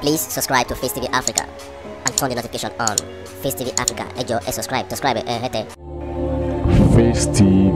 Please subscribe to Face TV Africa and turn the notification on. Face TV Africa, ẹ jọ̀ọ́ ẹ subscribe, subscribe ẹ hẹ́tẹ̀. Face TV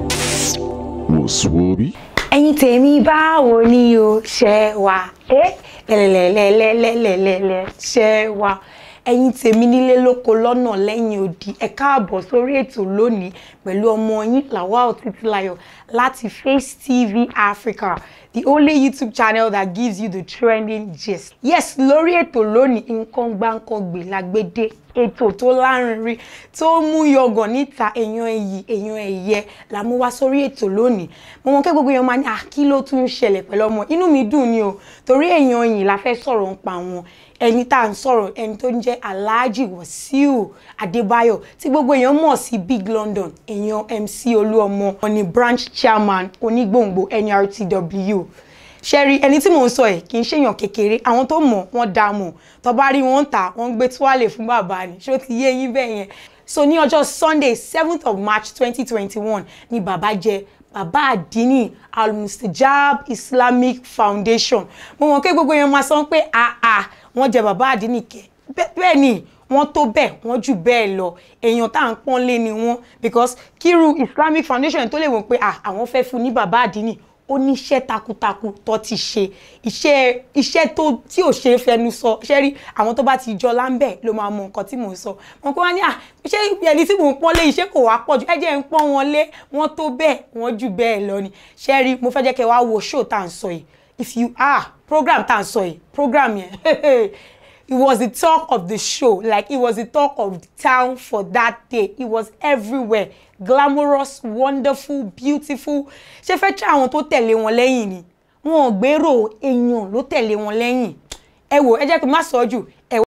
wò sùwòbí. ẹ̀yin tèmi báwo ni o ṣe wà ẹ́ lẹ́lẹ́lẹ́lẹ́lẹ́lẹ́lẹ́ ṣe wà ẹ̀yin tèmi nílé lóko lọ́nà lẹ́yìn odi ẹ káàbọ̀ sórí ètò lónìí pẹ̀lú ọmọ yín Lawal Títílayọ̀ láti Face TV Africa the only YouTube channel that gives you the trending gist yes lórí ètò lónìí nǹkan gbáǹkangbè lágbédé ètò tó lárinrin tó mú yọgàn níta èèyàn èyí èèyàn ẹ̀yẹ la mú wá sórí ètò lónìí mo mọ kí gbogbo èèyàn máa ní à kí ló tún ń ṣẹlẹ̀ pẹ̀lú ọmọ inú mi dùn ni o torí èèyàn yìí la fẹ́ sọ̀rọ̀ ń pa wọn ẹni tá à ń sọ̀rọ̀ ẹni tó ń jẹ́ Alhaji Wasiu Adébáyọ̀ tí gbogbo èèyàn mọ̀ sí Big London èèyàn MC Olúọmọ wọn ni branch chairman onígbòǹgbò NRTW ṣẹ́rí ẹni tí mò ń sọ ẹ̀ kì í ṣèyàn kékeré àwọn tó mọ̀ wọ́n dá mọ̀ tó bá rí wọn ń tà wọ́n ń gbé tuwálè fún bàbá ni ṣó ti yé yín bẹ́ẹ̀ yẹn so ní ọjọ́ Sunday seventh of March twenty twenty one ni bàbá jẹ bàbá àdínì almustajab Islamic Foundation mo mọ̀ pé gbogbo yẹn máa sọ pé àà wọ́n jẹ bàbá àdínì kẹ bẹ́ẹ̀ ni wọ́n tó bẹ́ẹ̀ wọ́n jù bẹ́ẹ̀ lọ èèyàn tá à ń pọ́n lé ni wọ́n because kíru Islamic Foundation tó lè wọ́n pé àwọn fẹ́ fún ní bàbá àdínì ó ní iṣẹ́ takuntakun tó ti ṣe iṣẹ́ iṣẹ́ tó tí ò ṣe é fẹnu sọ ṣé rí àwọn tó bá ti jọ láńbẹ̀ ló máa mọ nǹkan tí mò ń sọ wọn kó wá ní à ṣé ẹni tí mò ń pọ́n lé iṣẹ́ kò wá pọ̀ jù ẹ jẹ́ ń pọ́n wọn lé wọ́n tó bẹ́ẹ̀ wọ́n jù bẹ́ẹ̀ lọ ni ṣé rí mo fẹ́ jẹ́ kẹ́ wá wo show tá à ń sọ yìí if you ah program tá à ń sọ yìí program yẹn it was the talk of the show like it was the talk of the town for that day it was everywhere glamorous wonderful beautiful ṣe fẹ́ tí àwọn tó tẹ̀lé wọn lẹ́yìn ni wọn ò gbèrò èèyàn ló tẹ̀lé wọn lẹ́yìn ẹ wò ẹ jẹ́ kí n má sọ jù ẹ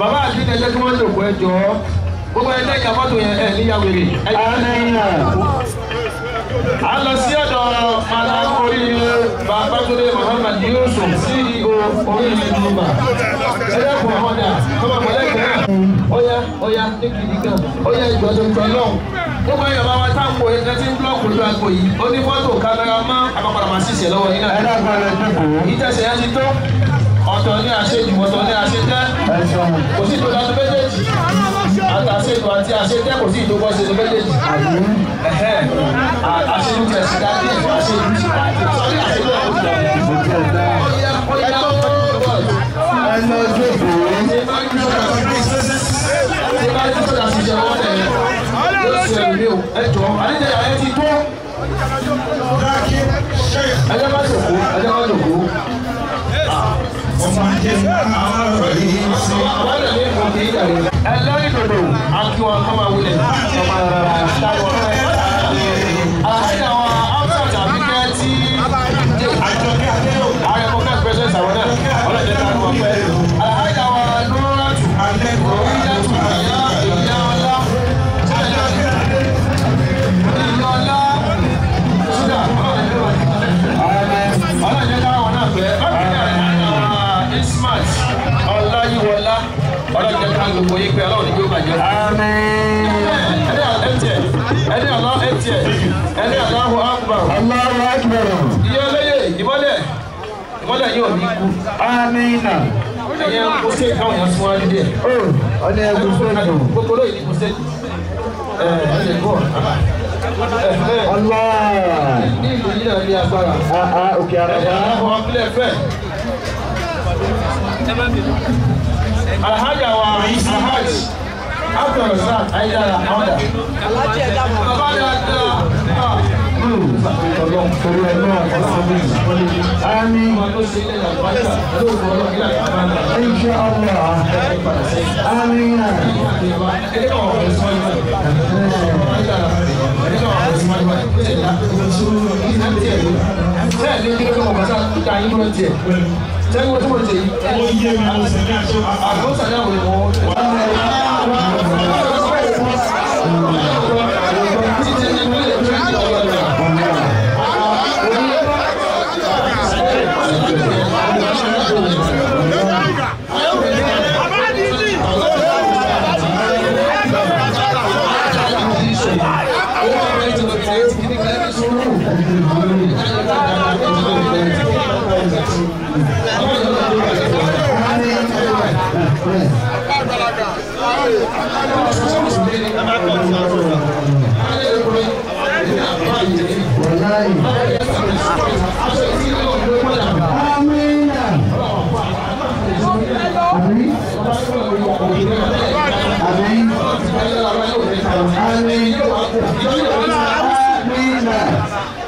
bàbá àti ẹjẹ tí wọ́n lò kó ẹ jọ gbogbo ẹ lẹ́yìn afọ́tò yẹn ẹ níyàwó rè a lọ sí ọ̀dọ̀ mara oríire babatunde muhammad yusuf ceo oríire nígbà ẹlẹ́kùn àwọn ọ̀dà ọmọ mọ̀lẹ́kùn ọ̀yá ọ̀yá ní kìdí kan ọ̀yá ìgbọ̀dọ̀ ìgbọ̀ náà gbogbo ẹ̀yọ̀ bá wa táwọn ẹ̀ka tí ń búlọ̀kù lójú àgbo yìí ó ní fọ́tò kámẹ́rà mọ́ àpapàdà máa ṣiṣẹ́ lọ́wọ́ yín náà ìtẹ̀sẹ̀ yẹn ti tó ọ̀tọ̀ ní àṣejù ọ̀tọ̀ ní àṣetẹ́ kò sí ìtòlá tó méjèèjì àtàṣejù àti àṣetẹ́ kò sí ìtòkọ́ ṣe tó méjèèjì ẹ̀hẹ́ àṣejù tẹ̀ sí dájú ẹ̀fọ́ àṣejù ti sọ́rí àṣejù ọ̀yá ọ̀yá ẹjọ́ àdéjẹ́ àyẹ̀ ti tó ẹjọ́ bá jòkó ẹjọ́ bá jòkó ẹlẹ́rìí dòdò akíwọn kọ́má wulẹ̀ ọmọ rárá táwọn ọ̀rẹ́ àti àwọn outside àbíkẹ́ tí ààrẹ kọ́kẹ́ president àwọn náà ọlọ́dẹ tá a kọ́ pẹ́ àti àwọn nuratu oríyàtú ìyá ìyá ọlá ìyá ọlá ṣúgà ọlọ́dẹ tá àwọn náà pẹ́ ọlọ́dẹ ismat ọláyíwọlá ọlọ́dẹ tá gbogbo yín pé ọlọ́run ní kí ó bàjẹ́ ẹni àlọ́ ẹtìẹ ẹni àlọ́ akbar iye olóye ìmọ́lẹ̀ ìmọ́lẹ̀ yóò ní kú ẹ̀yẹ kó ṣe káwọn yẹn fún wa ní díẹ̀ gbogbo lóye ní kó ṣe ẹ̀ ẹ̀ bọ̀ ní ìlú yìí náà ní agbára ẹ̀yà àwọn abúlé fẹ́ alhaja wa alhaj abdulrasaq ayélujára ọ̀dà bàbá dáadáa torí ẹ náà ọlọ́run àmì ọmọ tó ṣe ilé àgbàjá lóògùn ọlọ́run ilé àgbàjá Insha Allah. Amin. ẹni kan wọ̀ ẹ̀sọ́ ìgbà ẹni kan wọ̀ ẹ̀sọ́ ìgbà bẹ́ẹ̀ ni kí ló kọ́ ọ̀gá sáà ká yín ló ń tiẹ̀ sẹ́yìn wọ́n tó wọ́n ṣe yìí àgbọ̀n sàdá wọ̀ wọ́n. Amin. Amin. Amin. Amin. Amin.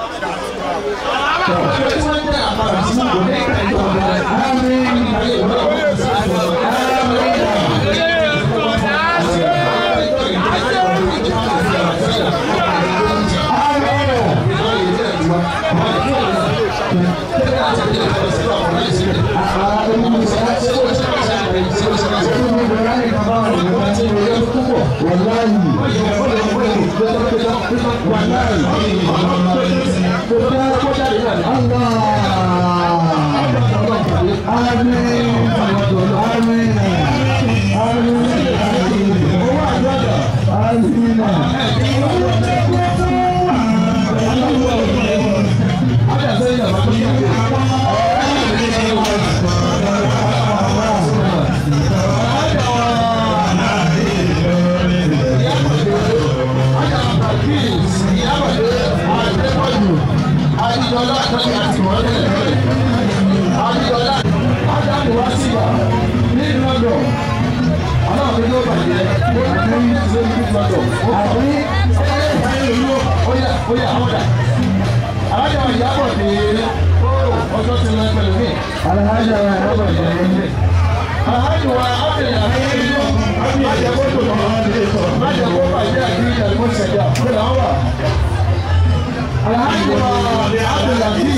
Adiola àti àtìmọ́lẹ̀. Adiola Ádámù wá sí wa nínú ọ̀dọ̀. Aláàbò ló bàjẹ́. Ó ní ní ìṣe ní ìgbàdọ̀. Àbí óyà óyà ọ̀dà. Alájà wa ìyábọ̀ dé ọjọ́ ti lọ pẹ̀lú mi. Alhaja wa Robert Jẹ́. Aláàjì wa Ábẹ̀lẹ̀ àbẹ̀lẹ̀ májẹ̀ kó tó lọ. Májẹ̀ kó bàjẹ́ àti ìdàgbò ṣẹ̀dá. Ó là ń wà. Aláàjì wa Ábẹ̀lẹ̀ àbẹ̀lẹ̀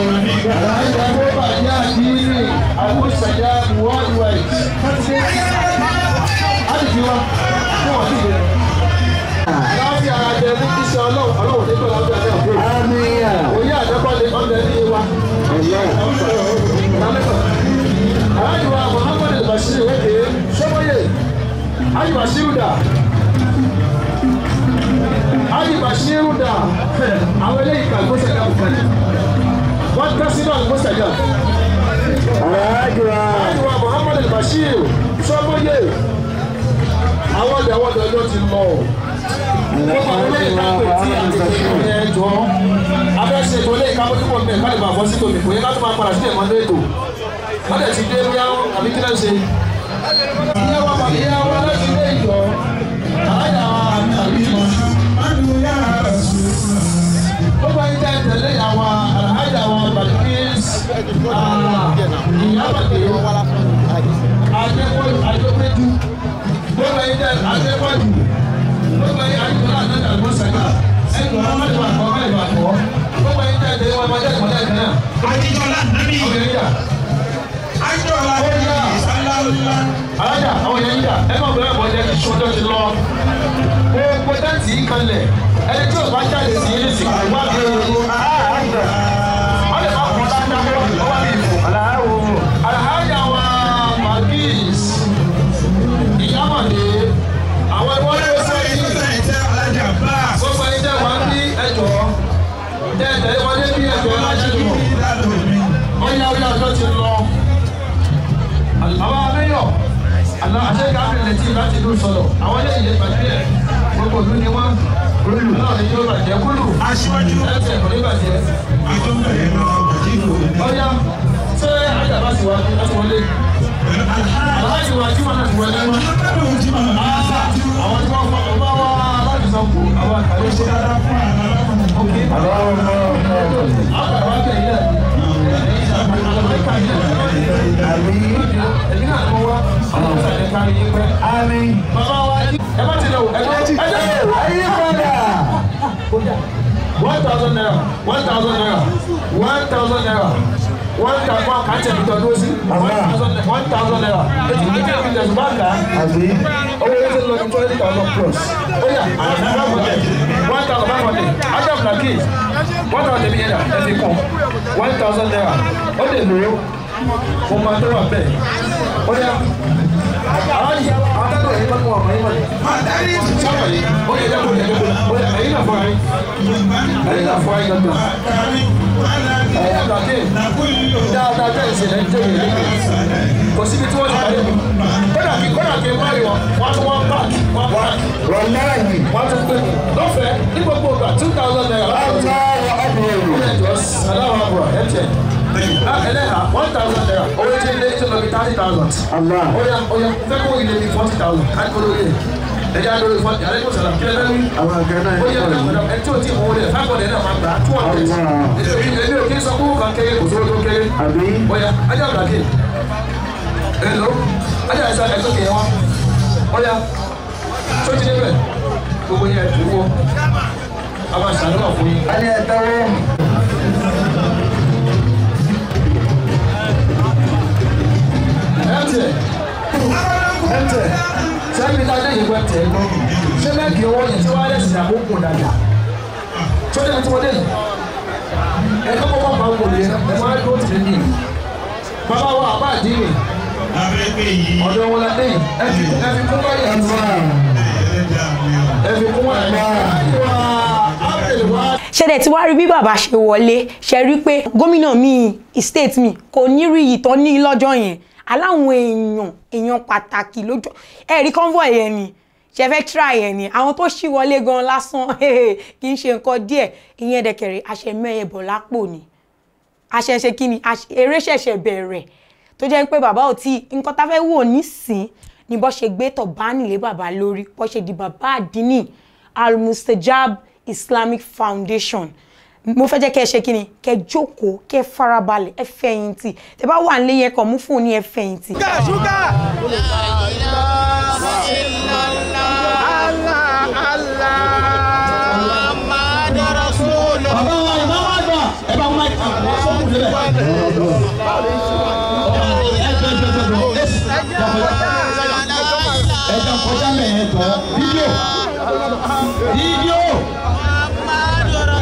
Aláàjì wa kó bàjẹ́ àti ìdàgbò ṣẹ̀dá worldwide. pẹ̀lú ọjọ́ ẹ̀jẹ̀ òkú. Amina. Òye àdẹ́kọ̀lé ọ̀dẹ ní wa. Aláàjì wa Muhammad Bashir Weke Sọ́mọ́yè. Ayi Bashir dà. Ayi Bashir dà. Àwọn eléyìí kà gbọ́sẹ̀ ká bùkálì. Wọ́n tẹ́ sínú àgbọ̀sẹ̀ ká. Alhaji wa. Ayi wa Muhammad Bashir Sọ́mọ́yè. Àwọn ọ̀dẹ̀ àwọn ọ̀dẹ̀ ọjọ́ ti lọ. Gbogbo àwọn eléyìí ká pè tí àtẹ̀tẹ̀ ìrìn ẹ̀jọ́. Abẹ́sẹ̀ tó lé ìkáwọ́ tó pọ̀ mẹ́ ká lè bá bọ́ sí tòmí. Kò yẹ ká tó máa padà sí ẹ̀mọ́ lẹ́tọ̀ọ́ wọ́n lè ti dé bí àwọn àbí kí náà ṣe. ìyá wa bàbá ìyá wa láti ilé ìjọ àlájà wa àbí mọ́. ó bá yín tẹ́ tẹ̀lé àwa àlájà wa bàbíkís ìyábàdé adépọ́jú adépẹ́jú ó bá yín tẹ́ adépọ́jú ó bá yín adépọ́jú àtẹ́tẹ́ àgbọ̀sàgà ẹ̀kọ́ ọmọdé wà kọ́ ọmọdé wà kọ́ ó bá yín tẹ́ tẹ̀lé wọn ọmọdé ìkọ́lẹ̀ kan náà. Adijọla Nabi. ọ̀gẹ̀ yíyà Adijọla Nabi. Sallallahu. alájà àwọn yẹn ń jà ẹ má bẹ̀rẹ̀ bọ̀ jẹ́ kí sọ́jọ́ ti lọ. gbogbo tẹ́ǹtì yìí kanlẹ̀ ẹni tí o bá jáde sí yín sí wá bí ewu. wọ́n lè má kọ́ dáadáa kó wá bí ìfò. alájà wa magis ìyámọ̀dé àwọn ẹgbẹ́ wọn lè sọ yìí. gbogbo ẹni tẹ́ wá bí ẹjọ́ tẹ́ ẹ tẹ̀lé wọn dé bí ẹjọ́ ẹ má ṣe lọ. wọ́n yá ọjọ́ ọjọ́ ti lọ àwọn amẹ́yọ̀ àná àṣẹ́ká bẹ̀rẹ̀ tí láti ìlú sọ̀rọ̀ àwọn eléyìí lè bàjẹ́ ẹ̀ gbogbo ìlú ni wọ́n olùlù náà ni yóò bàjẹ́ kúlù Aṣíwájú. ẹsẹ̀ kò ní bàjẹ́ Ìjọba ìlú Bàjíkò. ọ̀yá ṣé àjàbá sì wá láti wọlé aláàjì wa jí wọn náà ti wọlé wọn àwọn tí wọ́n fọ ọba wa láti sọ kù àwọn àkàlẹ́ ṣe dáadáa fún àná òkè àgbàdo àgbẹ̀ yìí ẹ̀mí náà mọ wá àwọn ọ̀sán kárí yín pẹ́. Àmín. bàbá wa ẹ má ti lọ ẹ má ti ẹ jẹ́ Ayé padà. one thousand naira one thousand naira one thousand naira one thousand one kàn tẹ̀lé tọ́ dúró sí one thousand one thousand naira etí etí etí tẹ̀sí bá kà á Àbí. owó yẹn ti lọ ní twenty thousand plus ó yà five hundred one thousand five hundred ajá fúnra kí one thousand mi yẹn dà ẹ fi kún one thousand naira ó lè lò ó mo máa tó wà bẹ́ẹ̀ ó yà àwọn yìí àwọn akẹ́kọ̀ọ́ yìí bá tó wà mọ́ yín mọ́ ni sábà yìí ó yẹ dẹ́kun yẹn dẹ́kun ó yẹ ẹ̀yin náà fọ́ra yín ẹ̀yin náà fọ́ra yín dandan ẹ̀yin náà dàgé dáadáa bẹ́ẹ̀ ṣe lẹ́yìn tó yẹ lẹ́yìn kò síbi tí wọ́n ti parí mi kódà kí kódà kí n bá rí wọn wọ́n tún wọ́n páàkì wọ́n páàkì Wàláyì. wọ́n tún pè mí lọ́fẹ̀ẹ́ ní gbogbo ìgbà two thousand naira láti ọ̀tún Aláwọ̀ ọ̀bẹ̀rẹ̀. aláwọ̀ àbúrò ẹ̀ tiẹ̀ ẹlẹ́hà one thousand naira owó tí ilé tó lọ bí thirty thousand Allah. oya oya fẹ́ kó ilé mi forty thousand ká kó lórí ẹ̀ ẹ̀jẹ̀ á lórí forty alẹ́ kó sọ̀rọ̀ kí ẹ lẹ́nu Àwọn àgbẹ̀ náà ń oya pọ̀ yìí. ẹ tí o ti mọ̀ wọlé five hundred náà máa gbà two hundred Allah. èmi ò kí n sọ kó kàn kéré kò sówó tó kéré Àbí. oya ajá bàkì hello ajá ẹ̀sán ẹ̀sán kìí wá oya tó ti débẹ̀ gbogbo yẹn dúró a máa ṣàlùwà fún yín. A ní ẹ̀dáwọ́. ẹ̀tẹ̀ ẹ̀tẹ̀ sẹ́mi ta dé yìí wọ́n tẹ̀ ẹ́ gbọ́ ṣé mẹ́kì owó yẹn tí wọ́n á lẹ́sìn àbókùn dàgbà tó dé tí wọ́n dé yìí ẹ̀ kọ́kọ́ bá bá wọlé ẹ̀ máa dúró tì mí bàbá wa àbá àdínì Abẹ́gbẹ́ yìí. ọ̀dọ̀ wọn la dé yìí ẹ̀ fi ẹ̀ fi kún wáyé ẹ̀ ẹ̀ fi kún wáyé ẹ̀ wá ápèlè wá. ṣẹ̀dẹ̀ tí wàá rí bí bàbá ṣe wọlé ṣe rí pé gómìnà mi state mi kò ní rí iyì tán ní lọ́jọ́ yẹn aláwọn èèyàn èèyàn pàtàkì lójọ́ ẹ̀rí convoy yẹn ni ṣe fẹ́ try yẹn ni àwọn tó ṣì wọlé gan lásán kì í ṣe nǹkan díẹ̀ ìyẹn dẹ̀kẹ̀rẹ̀ àṣẹmẹ́yẹ bọ̀ lápò ni àṣẹṣe kí ni àṣ- eré ṣẹ̀ṣẹ̀ bẹ̀rẹ̀ tó jẹ́ pé bàbá ò tí nǹkan tá fẹ́ wò nísìn ni bó ṣe gbé tọ̀ bá nílé bàbá lórí bó ṣe di bàbá àdínì al-mustajab islamic foundation mo fẹ́ jẹ́ kẹ́ ẹ ṣe kí ni kẹ́ ẹ jókòó kẹ́ ẹ farabalẹ̀ ẹ fẹ̀yìntì tẹ́ bá wà nílé yẹn kàn mú fóònù ẹ fẹ̀yìntì. bàbá wa ìbá wa gbà ẹ bá wọn àwọn fọ́ọ̀mù débẹ̀. ẹ̀jẹ̀ kọjá mẹ́ẹ̀ẹ́dọ́ fídíò fídíò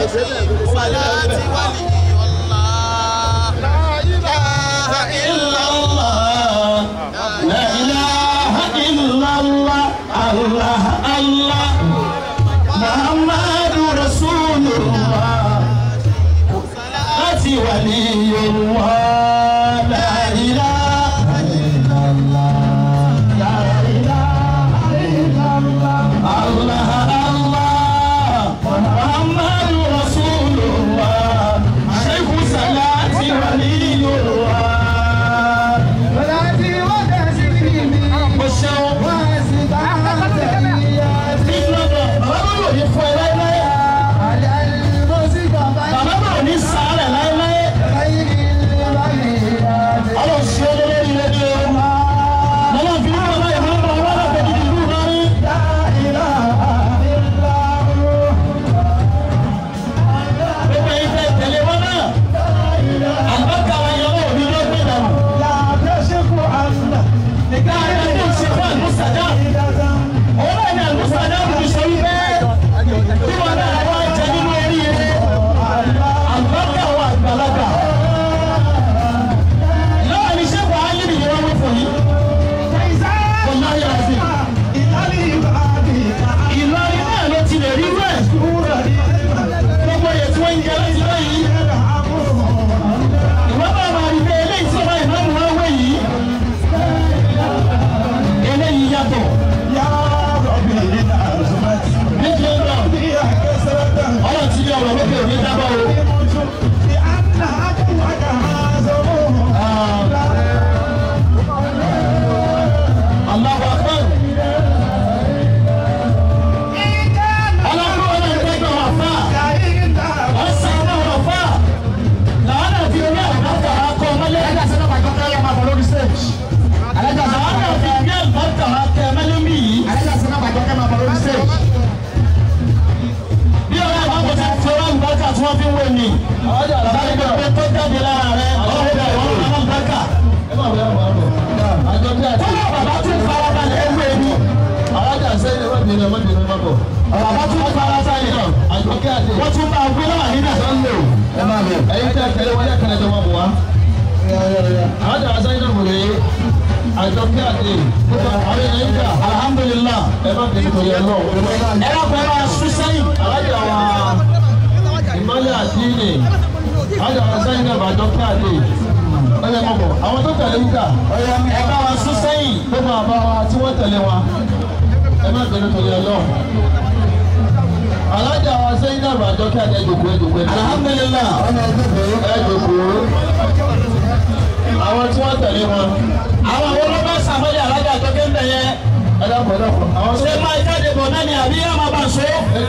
صلاة ولي الله لا إله إلا الله لا إله إلا الله الله الله محمد رسول الله أتي ولي الله لا إله إلا الله لا إله إلا الله الله الله محمد رسول الله شيخ صلاة ولي الله mo ṣeun. bàbá mi ò ní fún ẹ láéláé. bàbá mi ò ní sàárẹ̀ láéláé. ọlọ́run ṣe é lórí ilé ní o. lọ́wọ́ fi ní bàbá yìí máa ń bọ̀ wọ́n lọ́pẹ́ gidi ìlú lọ́rí. gbogbo ẹ̀yin tẹ́ tẹ̀lé wọn náà. àgbàkà wa yọ ọ́ òbí ló gbé dànù. Nìkan ayé ló ń ṣe fún àlùsàdá. Òun náà ni àlùsàdá kò fi sọ wípé tí wọn náà wá jẹ nínú oríire. Àlùbáríkà wà àgbàlagbà. Náà ni ṣé wàá yí nìyẹn wá wí fún yín? Kò náà yára sí. Ìlọrin náà ló ti lè rí rẹ̀. Gbogbo yẹn tí wọ́n ń jẹ láti báyìí. Ìwọ́n bá máa rí pé eléyìí tí ọba ìmáàmù wá wẹ̀ yìí eléyìí yàtọ̀. níbi ẹ̀rọ ọ̀rọ̀ tí ọ̀rọ̀ lókè òní dábọ̀ o. Allahu Akbar. ọlọ́run ọ̀rọ̀ ìgbẹ́gbẹ́ wà fà. ọ̀sán náà wà fà. làwọn àti orí àgbàkà akọ ọmọlẹ́ ẹ̀dá sẹ́nà pàjọ́ káyọ̀ máa bọ̀ lórí stage. Alájà sọ wọn náà fi gbé àlùbáríkà wá kẹ mẹ́lẹ́mì yìí. Alájà sọ náà bàjọ́ kẹ́ máa bọ̀ lórí stage. Bí ọ̀rẹ́ àwọn kò ti fi ọwọ́ àlùbáríkà tí wọ́n fi ń wé ni. Sáré gbé pé tó jáde lára rẹ̀ ọ̀rọ̀ ìgbà ìwọ̀n náà àlùbáríkà. Kọ́lá bàbá tún fara balẹ̀ ewé ni. alájà sẹ́yìn ẹ̀rọ ìbìnrin ọmọ ìbìnrin ọmọ bọ̀. Bàbá tún fara balẹ̀. àjọkẹ́ àti Wọ́n tún bá gbé náà nílẹ̀. sọ́ńdò Ẹ máa lọ. ẹ̀yin tẹ́ tẹ̀lé wọlé ẹ̀kẹ́lẹ́ jọ wọn bọ̀ wá. alájà sẹ́yìn náà wòlé àjọkẹ́ àti àwọn èèyàn ìjà Alhamdulillah. ẹ má bẹ̀rẹ̀ tó yẹ lọ. Ẹ lọ́kọ̀ ẹ máa sún sẹ́yìn. alájà wa ìmọ̀lẹ̀ àdínì alájà wa sẹ́yìn náà àjọkẹ́ àti ọ̀yẹ́ mọ̀ bọ̀ àwọn tó tẹ̀lé ìjà Ẹ bá wa sún sẹ́yìn. gbogbo àbá wa tí wọ́n tẹ̀lé wa ẹ má bẹ̀rẹ̀ tó yẹ lọ. alájà wa sẹ́yìn náà àjọkẹ́ àti ẹ̀jọ̀kọ̀ ẹ̀jọ̀kọ̀ ẹ̀jọ̀kọ̀ Alhamdulillah. ẹ̀jọ̀kọ̀ àwọn tí wọ́n tẹ̀lé wọn. Àwọn àwọn olóbá sàmọ́lé alájà àjọkẹ́ ń bẹ̀ yẹn. ẹ dákun ẹ dákun àwọn Ṣé máa jáde bọ̀ náà ni àbí yá máa bá a so?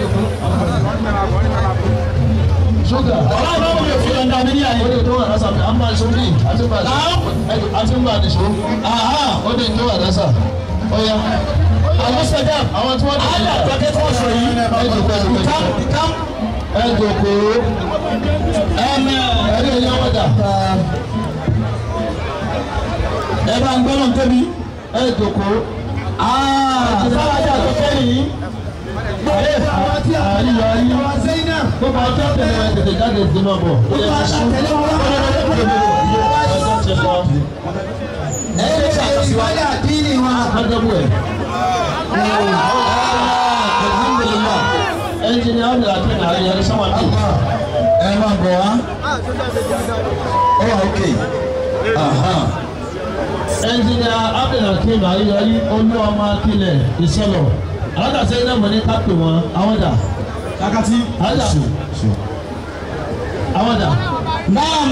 ṣúgà Ọlọ́run bá wọlé òfin ọ̀dà mi ní àyè. ó lè tó wà lásà à ń bá aṣọ bí àti bá aṣọ àti bá aṣọ Aha. ó lè tó wà lásà ó yá Àwọn sọ́jà. àwọn tí wọ́n tẹ̀lé Àlẹ́ àjọkẹ́ tí wọ́n sọ yìí. ẹ̀jọ̀kọ̀ Kam ẹ̀jọ̀kọ̀ kam. ẹ̀jọ̀kọ̀ Ẹ̀mẹ̀. ẹ̀rí ẹ̀yà wọ́dà Ẹ bá ń gbọ́dọ̀ tóbi. ẹ̀jọ̀kọ̀ Sáwájà àjọkẹ́ yìí. àríyá ayé gbogbo ọjọ́ tẹ̀lé wọn tètè jáde dé máa bọ̀ ó yẹ kí sùn ọjọ́ ti lọ Ẹ ṣe ṣàkóso àdínì wa. ágbẹ́bù ẹ̀ Alhamdulillah. ẹnjìnì ábìlà àti àríyá ní sáwọn àti Ẹ máa bọ̀ wá. Ó wà ókè. ẹnjìnì ábìlà àti àríyá yí olú ọmọ akílẹ̀ ìṣẹ̀lọ̀ alága sẹ́yìn náà mọ̀ ní kápẹ́ wọn àwọn dà Kakati. alága àwọn dà Naam.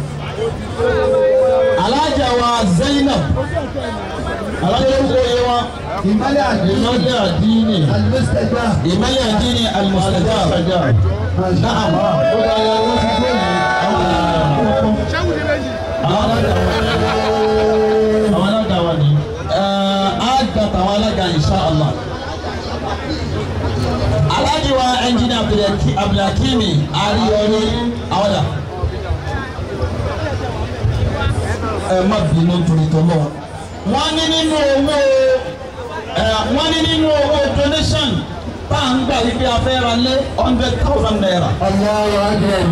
Alájà wa Zainab. alága ń kó yé wọn ìmọ̀lẹ̀ àdínì ìmọ̀lẹ̀ àdínì àlùmọ́sítẹ̀gbà Ìmọ̀lẹ̀ àdínì al-mustajab. àjà Naam. ó bá yẹ wọ́n ti gbé yìí àwọn alága àwọn alága wa ni. Á gbà tàwọn alága insha Allah. Alájì wa ẹnjìnì Abdulhakimi Ariyori Awada. Ẹ má bínú torí tọ́lọ́. Wọ́n ní nínú owó ẹ wọ́n ní nínú owó donation tá à ń gbà yí pé a fẹ́ ra lé hundred thousand naira. Allahu akbar.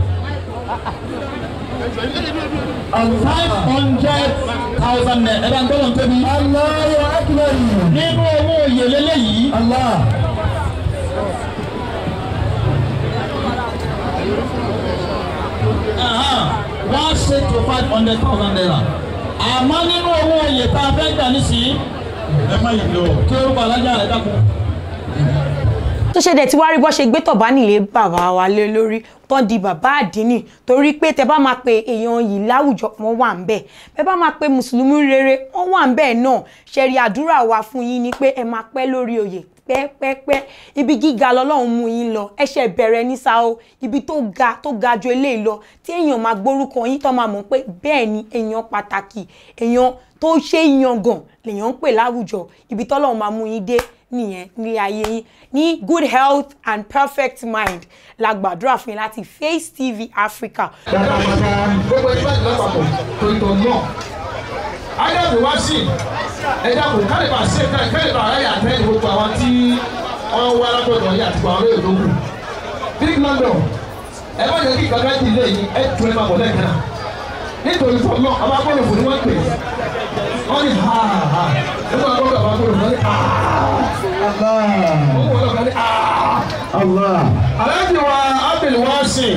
five hundred thousand naira. ẹ bá ń gbọ́dọ̀ ń tóbi. Allahu akbar. nínú owó oyè lélẹ́yìí. Allah. one six to five hundred thousand naira. àmọ́ nínú owó oyè tá a fẹ́ gbà nísìnyí. ẹ má yìí lọ. kí orúkọ alájà rẹ dákun. tó ṣe dẹ̀ tí wàá rí bọ́ ṣe gbé tọ̀bá nílé bàbá wa lé lórí tán di bàbá àdínì torí pé tẹ bá máa pe èèyàn yìí láwùjọ wọn wà ń bẹ̀ bẹ bá máa pe mùsùlùmí rere wọn wà ń bẹ̀ náà ṣẹ̀rí àdúrà wa fún yín ni pé ẹ máa pẹ́ lórí oyè pẹ́pẹ́pẹ́ ibi gíga lọ́lọ́run mú yín lọ ẹṣẹ̀ bẹ̀rẹ̀ ní sáó ibi tó ga tó ga ju eléyìí lọ tí èèyàn máa gbórúkọ yín tó máa mọ̀ pé bẹ́ẹ̀ ni èèyàn pàtàkì èèyàn tó ṣe é yangàn lèèyàn ń pè láwùjọ ibi tọ́lọ́run máa mú yín dé nìyẹn ní ayé yín ní good health and perfect mind la gbàdúrà fún yín láti Face TV Africa. gbogbo ẹni bá ti lápapọ̀ tó ń tọ̀ náà ayélujára wá sí ẹja kò kálíbà sí kálíbà ayé àtẹ́yìn gbogbo àwọn tí wọ́n wá lágbọ̀dọ̀ yìí àti àwọn olóyè tó kù big london ẹ má jẹ́ kí gbàgbá ti lé yìí ẹ tún ẹ máa bọ̀ lẹ́ẹ̀kan náà nítorí fún ọ ọba gbọ́dọ̀ fún ni wọ́n pè wọ́n ní ha ha nígbà gbọ́dọ̀ ọba gbọ́dọ̀ fún ọ ní ha wọ́n gbọ́dọ̀ kan ní ha. Allah. Aláàjì wa Abdul Wasin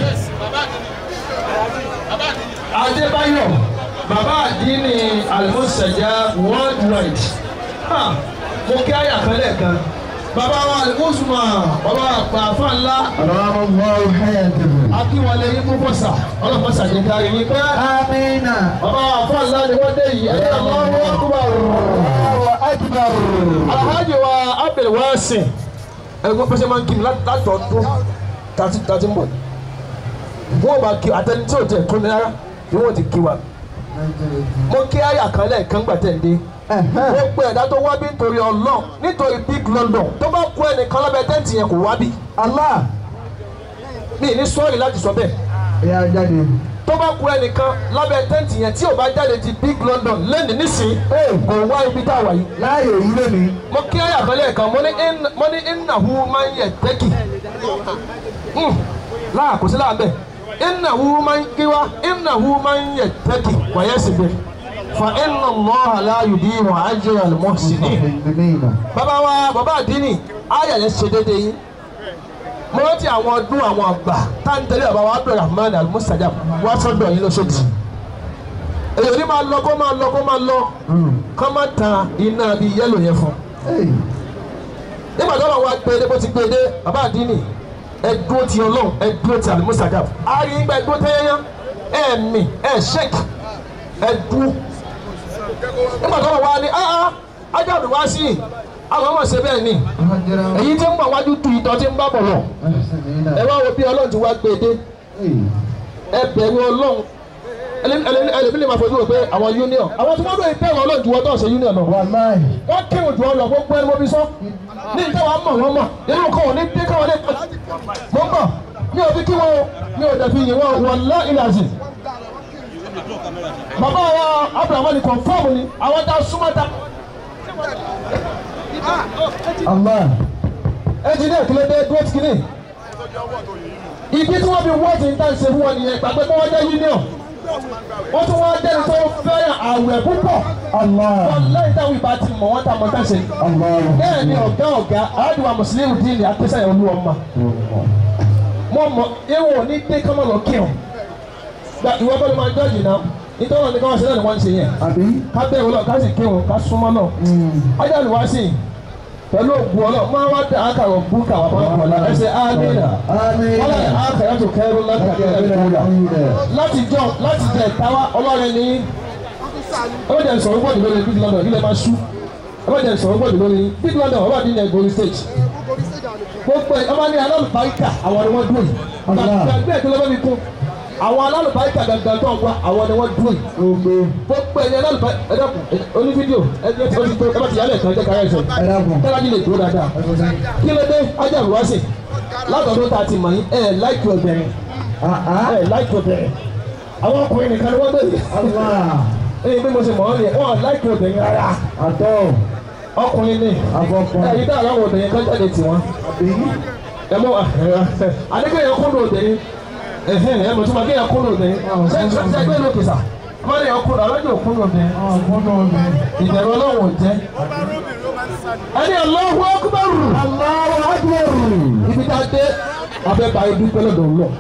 Adébáyọ̀ bàbá àdínní Alimusaja worldwide Ha, mo kí àyà kan lẹ́ẹ̀kan bàbá wa Alimusuma bàbá àgbà àfa ńlá Allahu Allahu hayatahu. Akínwálé yín fún bọ́sà ọlọ́pàá ní kárí yín pé Amina. bàbá àfa ńlá ni wọ́n dé yìí ẹ̀yà lọ́wọ́ akbar. Allahu akbar. Alhaji wa Abdul Wasin ẹgbẹ́ pẹ́sẹ́ máa ń kí mi látọ̀ọ́dún tàti tàti ń bọ̀ wọ́n bá kí àtẹni tí ò tẹ̀ tó ní rárá ni wọ́n ti kí wa mo kí àyà kan lẹ́ẹ̀kan gbà tẹ̀ ń dé mo pe ẹ̀dá tó wá bí nítorí ọlọ́ọ̀ nítorí big london tó bá kú ẹnìkan lábẹ́ tẹ́ǹtì yẹn kò wá bí Allah. mi ní sọ́ọ̀rì láti sọ bẹ́ẹ̀ Ya jáde. tó bá kú ẹnìkan lábẹ́ tẹ́ǹtì yẹn tí ò bá jáde ti big london lẹ́nu nísìnyí kò wá ibi tá a wà yìí Láàyè yìí lónìí. mo kí àyà kan lẹ́ẹ̀kan mo ní in- mo ní ìnáwó máa ń yẹ tẹ́kì láà kò sí láà bẹ́ẹ̀ ìnáwó máa ń kíwá ìnáwó máa ń yẹ tẹ́kì wàyẹ̀ sì bẹ́ẹ̀ fa iná lọ́ha láàyò bí wọn á jẹ́ àlùmọ́ sí ni. Amina. bàbá wa bàbá àdínì àyà yẹn ṣe déédéé yín mo rántí àwọn ọdún àwọn àgbà tá n tẹ̀lé bàbá wa abdulrahman almusajab wá sọ́dọ̀ yín lọ́sọ̀dì èyí ò ní máa lọ kó máa lọ kó máa lọ kó máa tan iná bíi yẹ́lò yẹn fún un Hey. nígbà tó lọ́wọ́ gbé bó ti gbé dé bàbá àdínì ẹ dúró ti ọlọ́run ẹ dúró ti àlùmọ́sàdàb àárín ìgbà ẹ dúró tẹ́yẹ́yẹ́ ẹ mì ẹ ṣẹ́kì ẹ dúró nígbà tó lọ́wọ́ ní áá ájáde wá sí i àwọn ọmọ ṣe bẹ́ẹ̀ ni èyí tí ń bọ̀ wájú tu ìtọ́ tí ń bá bọ̀ lọ ẹ wá wo bí ọlọ́run ti wá gbé dé ẹ bẹ̀rù ọlọ́run ẹlẹ́mí lè máa fojú wò pé àwọn union àwọn tí wọ́n lóye bẹ̀rù ọlọ́run ju wọ́n tó ṣe union lọ Wàláì. wọ́n kéwòn jù ọ lọ gbogbo ẹni mo fi sọ ní ìta wa mọ̀ wọ́n mọ̀ inú kan ò ní dé káwọn lè mo ń bọ̀ mi ò fi kí wọn o mi ò dẹ̀ fi yìn wọn wọn lá ìlàjì. bàbá wa abrahamu ni confam ni àwọn tá a súnmọ́ ta Allah. ẹnjìnìá kìlọ̀ dé dúró tìkìnì ibi tí wọ́n fi wọ́ọ̀tì ń tàn ṣe fún wọn nìyẹn gbàgbé kí wọ́n jẹ́ union wọ́n tún wọ́n jẹ́ni tó fẹ́ràn àwẹ̀ púpọ̀ Allah. wọ́n lẹ́yìn táwọn ìbá ti mọ̀ wọ́n tá a mọ̀ tá a ṣe. Allah. bẹ́ẹ̀ ni ọ̀gá ọ̀gá aládùúgbò mùsùlùmí dín ní akẹ́sàyẹ̀ olú ọmọ mo mọ ewu ní dé kọ́mọ lọ kí ọ gba ìwọ bọ́lá máa jọ́ọ̀jì náà nítorí wọn ni káwọn ṣe náà ni wọ́n ń ṣe yẹn Àbí? ká bẹ̀rù lọ ká sì kí wọn ká súnmọ́ náà ọjà ni wá sí i pẹ̀lú ògùn ọlọ́ máa wá dá àkàrọ̀ búkà wà máa kọ̀ lára ẹsẹ̀ ámìnà Amina. wọ́n lè àkàrà tó kẹ́rù láti láti jọ láti jẹ ìtawá ọlọ́rin ní ẹ bẹ́ẹ̀ sọ̀rọ̀ gbọ́dọ̀ lórí big london ilẹ̀ máa ṣú ẹ bẹ́ẹ̀ sọ̀rọ̀ gbọ́dọ̀ lórí big london ọba dín ní ẹgbẹ̀rún stage gbogbo ẹ ọba ní alálùbáríkà àwọn ni wọ́n dúró yìí gbàgbé ẹ̀kọ́ lọ́wọ́ mi kún àwọn alálùbáríkà gangan tó ń wá àwọn ni wọ́n dúró yìí Gbogbo. gbogbo ẹ̀yẹ alálùbáríkà ẹ dẹ́kun oní fídíò ẹ jẹ́ ẹ ti tó ẹ bá ti yálẹ̀ kan jẹ́ káyọ̀ ẹ̀sẹ̀ Ẹ dákun. tẹ́lájú lè dúró dáadáa kí ló dé ajá ìwá sí látọ̀dún tá a ti mọ̀ yín ẹ̀ láìkí obìnrin Ah ah. ẹ̀ láìkí obìnrin àwọn ọkùnrin nìkan ni wọ́n gbé yìí Allah. ẹ̀yin bí mo ṣe mọ̀ ọ́ ni wọ́n láìkí obìnrin rárá Àtọ̀. ọkùnrin ni Afọkùnrin. ẹ̀yin dáhùn àwọn obìnrin kan jáde tiwọn ẹ mọ adékèyàn kúndùn obìnrin ẹhẹn ẹ mọ̀ tí ma kéèyàn kúndùn obìnrin ṣe ṣe ṣe gbé lókè sà ọmọ yẹn kúndùn alájọ kúndùn obìnrin ìbẹ̀rù ọlọ́run ò jẹ́ ẹni Allahu Akbar Allahu Akbar. ibi tá a dé abẹ́ bá ibi pẹ́lẹ́ dọ̀ lọ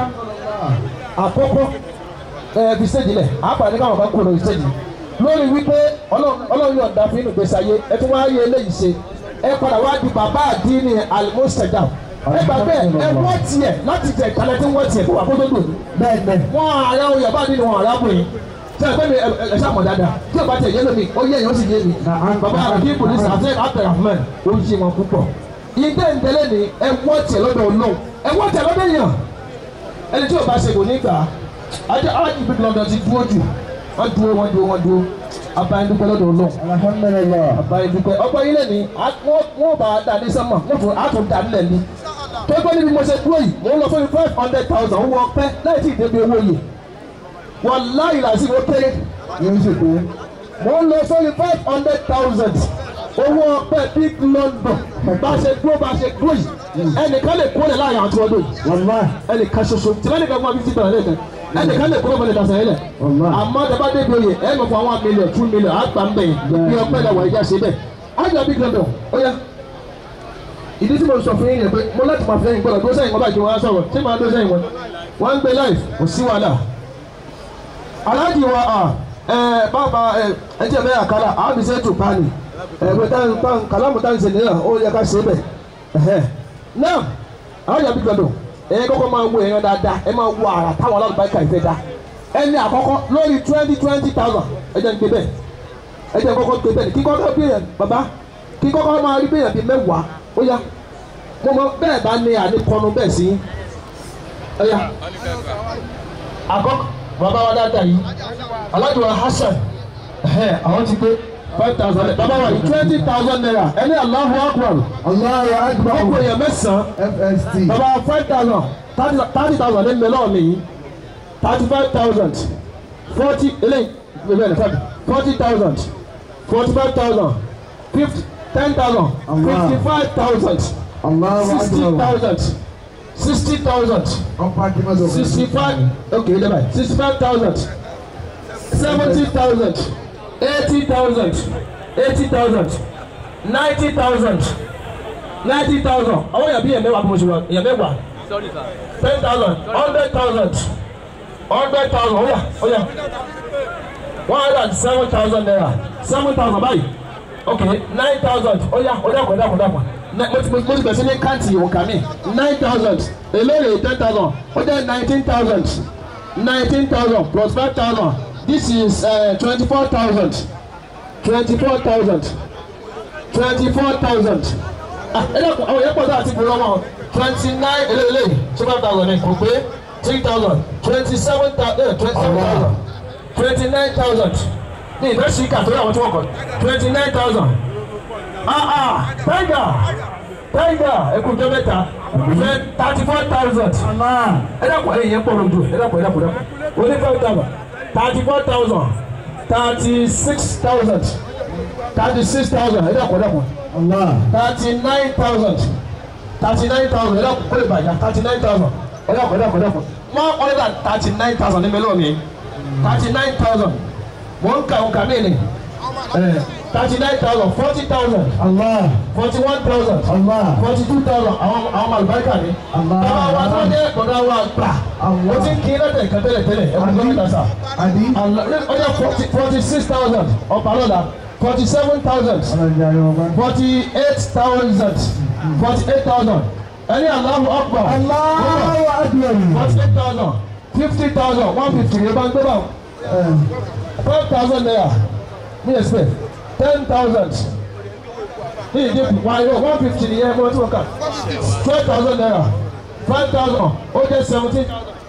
àkọ́kọ́ ẹ fi stéèjì lẹ̀ àpàdé káwọn kan kúrò lórí stéèjì lórí wípé Ọlọ́run Ọlọ́run yóò dá fún inú gbèsè ayé ẹ tún wáá yé eléyìí ṣe ẹ padà wá di bàbá àdínní alimusajam ẹ gbà bẹ́ẹ̀ ẹ wọ́n tiẹ̀ láti jẹ ìkàlẹ̀ tí wọ́n tiẹ̀ kó wà kó tó dùn Bẹ́ẹ̀ bẹ́ẹ̀. wọn àyà oyè bá nínú wọn arákùnrin tí ẹ pẹ́ mi ẹ ṣàmọ̀ dáadáa tí o bá tẹ̀ yé lómi ó yé èèyàn sì yé mi bàbá àbí polisi àti abdulrahman ó yé wọn púpọ̀ ìdé ìdẹ́lẹ̀ ni ẹ wọ́n tiẹ̀ lọ́dọ̀ ọlọ́run ẹ wọ́n tiẹ̀ lọ́dọ̀ èèyàn ẹni tí o bá ṣe kò ní gbà á ajá alájí bí lọ́dọ̀ ti dúró jù wọ́n dúró wọ́n dúró wọ́n dúró abayédúpẹ́ lọ́dọ̀ ọlọ́run Alhamdulillah. abayédúpẹ́ ọgbọ́n yín lẹ́ni wọ́n bá a dá ní sẹ́mọ̀ wọ́n tún á tún dá nílẹ̀ ní tó gbé níbi mo ṣe dúró yìí mò ń lọ sórí five hundred thousand owó ọpẹ́ láì tí ì débi owó yìí wọ́n láì làásì ó kéré Yóò ṣe pé. mo ń lọ sórí five hundred thousand owó ọpẹ́ big london bá a ṣe dúró bá a ṣe dúró yìí ẹnìkan lè kó lè láàrin àwọn tí wọ́n dó yìí Wallahi. ẹnìkan ṣoṣo tí lẹ́nìkan fún wa fifty dollar lẹ́ẹ̀kan ẹnìkan lè kúrò mọ́lẹ̀ dasàn yẹn lẹ̀ Wallahi. àmọ́ tẹ́bá débi oyè ẹ̀ lọ fún àwọn mílíọ̀n two mílíọ̀n àgbà ń bẹ̀ yẹn bí ọpẹ́ lẹ̀ wọ̀ ẹ̀jẹ̀ ṣe bẹ́ẹ̀ ájọ big london ó yá ìdí tí mo sọ fún yín yẹn pé mo láti máa fi lẹ́yìn gbọ́dọ̀ dúró sẹ́yìn wọn báyìí kí wọ́n á sọ̀rọ̀ ṣé máa dúró sẹ́yìn wọn wọ́n ń gbé láì kò sí wàhálà aláàjì wa à ẹ bàbá ẹ ẹ jẹ́ bẹ́ẹ̀ àkàlà àbí sẹ́ tù pani ẹ bẹ́ẹ̀ tán tán kàlámù tán ṣe nìyà ó yẹ ká ṣe bẹ́ẹ̀ ẹ̀hẹ́ náà aláàjì àbí gbọdọ̀ ẹ kọ́kọ́ máa wo èèyàn dáadáa ẹ máa wo àrà táwọn alábàákà ìfẹ́ dá ẹni àkọ́kọ́ lórí twenty twenty thousand ẹ jẹ́ ń gbé bẹ́ẹ̀ ẹ jẹ́ kọ́kọ́ gbé bẹ́ẹ̀ kí kọ́kọ́ bí èèyàn bàbá kí kọ́kọ́ máa rí bí èèyàn bíi mẹ́wàá ó yá mo mọ bẹ́ẹ̀ bá ní àníkọ́nu bẹ́ẹ̀ sí ó yá àkọ́kọ́ bàbá wa dáadáa yìí alájọ wa Hasan ẹ̀hẹ́ àwọn ti gbé five thousand naira bàbá wa yìí twenty thousand naira ẹni Allahu Akbar Allahu Akbar. ọkọ èèyàn mẹ́sàn-án FST. bàbá five thousand thirty thousand ní mẹ́lọ́ mi yìí thirty five thousand forty eléyìí bẹ́ẹ̀ ni five forty thousand forty five thousand fifty ten thousand fifty five thousand Allahu sixty Akbar. thousand sixty thousand Ọ̀pá kí n má sọ fún mi. sixty-five okay never mind sixty-five thousand seventy thousand eighty thousand eighty thousand ninety thousand ninety thousand àwọn èèyàn bí èèyàn mẹ́wàá bí mo ṣe wọ èèyàn mẹ́wàá ten thousand hundred thousand hundred thousand ó yá ó yá one hundred and seven thousand naira seven thousand báyìí okay nine thousand ó yá ó dàpọ̀ dàpọ̀ dàpọ̀ mo ti mo ti bẹ̀rẹ̀ sí ní káàntì òǹkà mi nine thousand èlérè ten thousand ó jẹ́ nineteen thousand nineteen thousand plus five thousand this is twenty four thousand twenty four thousand twenty four thousand ah ẹ dẹ́kun àwọn yẹn pọ̀ sí àti ìbúrọ̀ wọn twenty nine eléyìí two five thousand ẹ̀ kò pé three thousand twenty seven thousand twenty seven thousand twenty nine thousand ní ìfẹ́ sí ìkà tó yà wọ́n tí wọ́n kọ̀ twenty nine thousand ah ah tiger tiger ẹkùnjọ mẹ́ta fẹ́ thirty four thousand ẹ dàpọ̀ ẹ̀yìn yẹn pọ̀ lójú ẹ dàpọ̀ ẹ dàpọ̀ ẹ dàpọ̀ oní five thousand thirty four thousand thirty six thousand thirty six thousand ẹ dàpọ̀ ẹ dàpọ̀ Allah. thirty nine thousand thirty nine thousand ẹ dàpọ̀ ó lè bàjá thirty nine thousand ẹ dàpọ̀ ẹ dàpọ̀ ẹ dàpọ̀ one hundred and thirty nine thousand ní mẹ́lọ́ mi thirty nine thousand wọ́n ń ka òǹkà mí ni thirty nine thousand forty thousand Allah. forty one thousand Allah. forty two thousand àwọn àwọn àlùbáríkà ni. Allah. bàbá wa tó dé gbọ̀dọ̀ wa gbà. Allah. o ti ń kí lọ́tẹ̀ kan tẹ́lẹ̀ tẹ́lẹ̀ ẹ̀ kún lọ́tẹ̀ sà. Adi. ọjọ́ forty forty six thousand ọ̀pàlọ́dà forty seven thousand Ọlọ́jà yóò bá. forty eight thousand forty eight thousand ẹni Allahu Akbar. Allahu Akbar. forty eight thousand fifty thousand one fifty yẹn bá ń gbé báwọn Eh, five thousand naira ní expect ten thousand ní ìdínkù wáyé one fifty ní ẹ̀ mọ́ tí wọ́n kà twelve thousand naira five thousand ó jẹ́ seventeen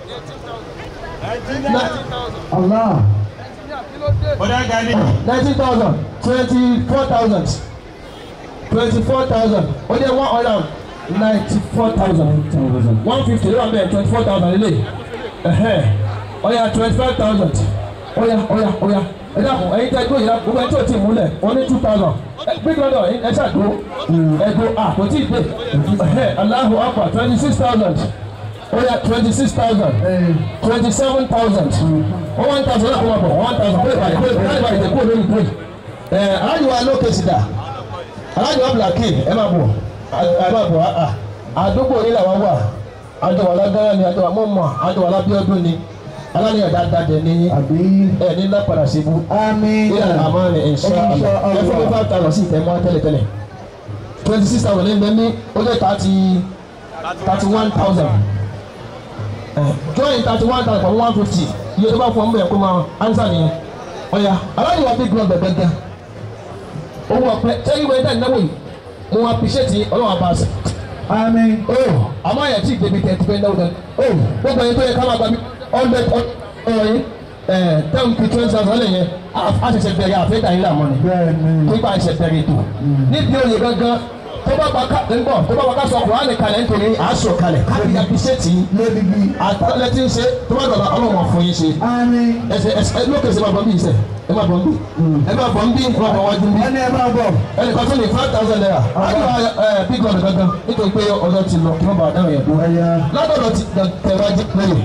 Allah. Bọ́dá Gani. nineteen thousand twenty four thousand twenty four thousand ó jẹ́ one hundred and ninety four thousand one fifty ló wà bẹ́ẹ̀ twenty four thousand lélẹ̀ ẹ̀hẹ́ ó yá twenty five thousand oya oya oya ẹ dàpọ̀ ẹ̀yin tẹ́ gbóyè la gbogbo ẹ̀ tí o ti múlẹ̀ wọ́n ní two thousand big lọ́dọ̀ ẹ ṣàdó ẹ̀dó àpótí ìgbé Allahu akbar twenty six thousand oya twenty six thousand twenty seven thousand wọ́n one thousand náà kó máa bọ̀ one thousand pé ìbàdí pé ìbàdí ìbàdí ìdẹ́kùn olórí pé ẹ̀ aláàjì wa lókè sí dà aláàjì wa blaki ẹ máa bọ̀ ẹ máa bọ̀ àdúgbò yìí làwọn wà àjọwà lágbára ni àjọwà mọ̀mọ́ àjọwà lábíọ́dún ni aláníyàn dáadáa dẹ̀ ní àbí ẹ̀ ní lápadà síbú àmín ilẹ̀ àmọ́ ni insha Allah ẹ fún mi five thousand sí ìtẹ̀mọ́ tẹ́lẹ̀tẹ́lẹ̀ twenty six thousand ní bẹ́ẹ̀ ní ó jẹ́ thirty thirty one thousand join thirty one thousand for one fifty iye tó bá fún ọmọ yẹn kó máa answer nìyẹn ọ̀ya aláníyàn big club bẹ̀bẹ̀ gan owó ọ̀pẹ tẹ́lẹ̀ ìwé ẹ̀dá ìnáwó yìí mo appreciate ọlọ́wọ́ àbá àṣẹ àmín oh àmọ́ àyà tí ìdèbí tẹ̀ ti fẹ́ náwó dání oh gbogbo ẹni tó yẹ ká máa gba bí hundred ọ̀rọ̀ yìí ẹ̀ ten to twenty thousand lẹ́yìn a ṣẹ̀ṣẹ̀ bẹ̀rẹ̀ àfẹ́dà yìí làmọ́ ni bẹ́ẹ̀ ni pípa ẹ̀ṣẹ̀ bẹ̀rẹ̀ ètò níbi oyè gangan tó bá bá ká ńgbọ̀ tó bá bá ká sọ kùránì kalẹ̀ nítorí àásọ kalẹ̀ káàkiri àbíṣẹ́tì lódìbí àtàlẹ́ tí ń ṣe tó bá dọ̀la ọlọ́run fún yín ṣe àmín ẹsẹ̀ ẹsẹ̀ lókè sí ma bọ̀ ń bí iṣẹ́ ẹ ma bọ̀ ń bí ẹ ma bọ̀ ń bí ẹ ma bọ̀ wájú ń bí ẹni ẹ máa bọ̀ ẹnìkan tó ní five thousand naira àjọ ẹ big lord gangan nítorí pé ọjọ́ ti lọ kí wọ́n bá dáhùn yẹn dúró ẹ̀yà látọ̀dọ̀ ti tẹ̀wá jí lẹ́yìn.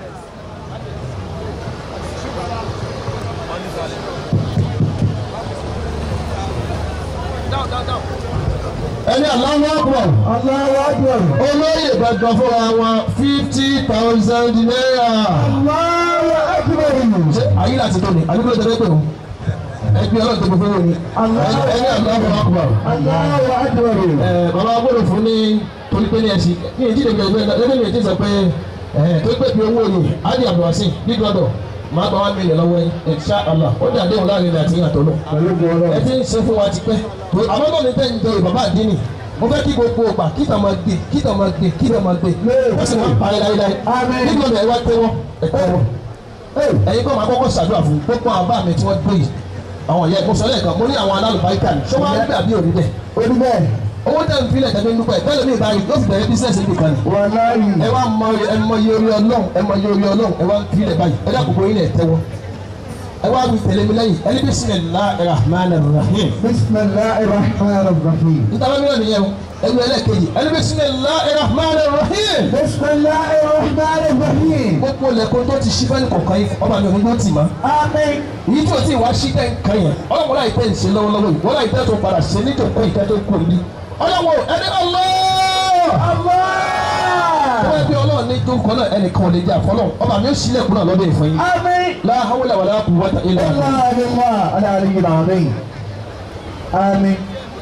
ẹni aláwọ̀ àpọ̀ Allahu akbar olóyè gangan fúnra wọn fifty thousand naira. Allahu akbar ṣé ayé láti tó ni àdúgbò tẹ̀lé pé o ẹgbẹ́ ọlọ́run tó gbé fún wọn ni ẹni aláwọ̀ àpọ̀ Allahu akbar ẹ bàbá gbọ́dọ̀ fún ní torí pé ní ẹsìn ní èjì lè gbẹgbẹ ẹgbẹ́ mi èjì sọ pé ẹ tó gbé bí owó yìí adi abdulhasin big brother máa gba one million lọ́wọ́ yín insha Allah ó dà déhùn láàrin ní àti ìyàtọ̀ lọ pẹ̀lú gbọ́dọ̀ ẹ ti ń ṣe fún wa ti pẹ́ àmọ́ náà ní tẹ́ ń jẹ bàbá àdínì mo fẹ́ kí gbogbo ọgbà kí tàn máa gbé kí tàn máa gbé kí tàn máa gbé ó sì máa parí láyéláyé Àmín. big brother ẹ wá tẹ́wọ́ ẹ tẹ́wọ́ ẹ̀yin kọ́ máa kọ́kọ́ ṣàdúrà fún gbogbo àwọn bá mi tí wọ́n gbé yìí àwọn ìyá ẹ̀kọ́ sọ́lẹ̀ kan mo ní àwọn alálùbáríkà ni ṣé wọ́n á gbé àbí òní bẹ́ẹ̀ orí bẹ́ẹ̀ owó tẹ̀ ń filẹ̀ tẹ̀lé nípa ẹ̀ tẹ́lẹ̀ mi ìbáyìí yóò fi bẹ̀rẹ̀ bísíǹsì nìkan ni. wàláyé ẹ wá mọ ẹ mọ iye orí ọlọ́run ẹ mọ iye orí ọlọ́run ẹ wá ń filẹ̀ báyìí ẹ dákun bóyin lẹ̀ tẹ́wọ́. ẹ wá wí tẹ̀lé mi lẹ́yìn ẹni bismillahir rahmanir rahim. bisimilahi rahman rahim nítorí mílíọ̀nù yẹn o ẹni ẹlẹ́kejì ẹni bismillahir rahmanir rahim. bisimilahi rahman rahim gbogbo lẹ́kọ̀ọ́ tó ti ṣí fẹ́ni kọ̀ọ̀kan yìí ọba mi ò ní gbọ́ tì mọ́. àmín èyí tí o ti wá sí tẹ́ ń kan yẹn ọlọ́run láì tẹ́ ń ṣe lọ́wọ́lọ́wọ́ yìí wọ́n láì tẹ́ tó padà ṣe nítorí ìtẹ́ tó kù ní. ọlọ́run ẹni ọlọ́ọ̀ wọ́n bí ọlọ́run ní tó ń kọ́ náà ẹnìkan ò lè jẹ́ àfọlọ́ ọba mi ó sílẹ̀kùn náà lọ́dọ̀ ìfọ̀ yín. àmín la hawla wala quwwata illa billah. الله بالله العلي العظيم آمين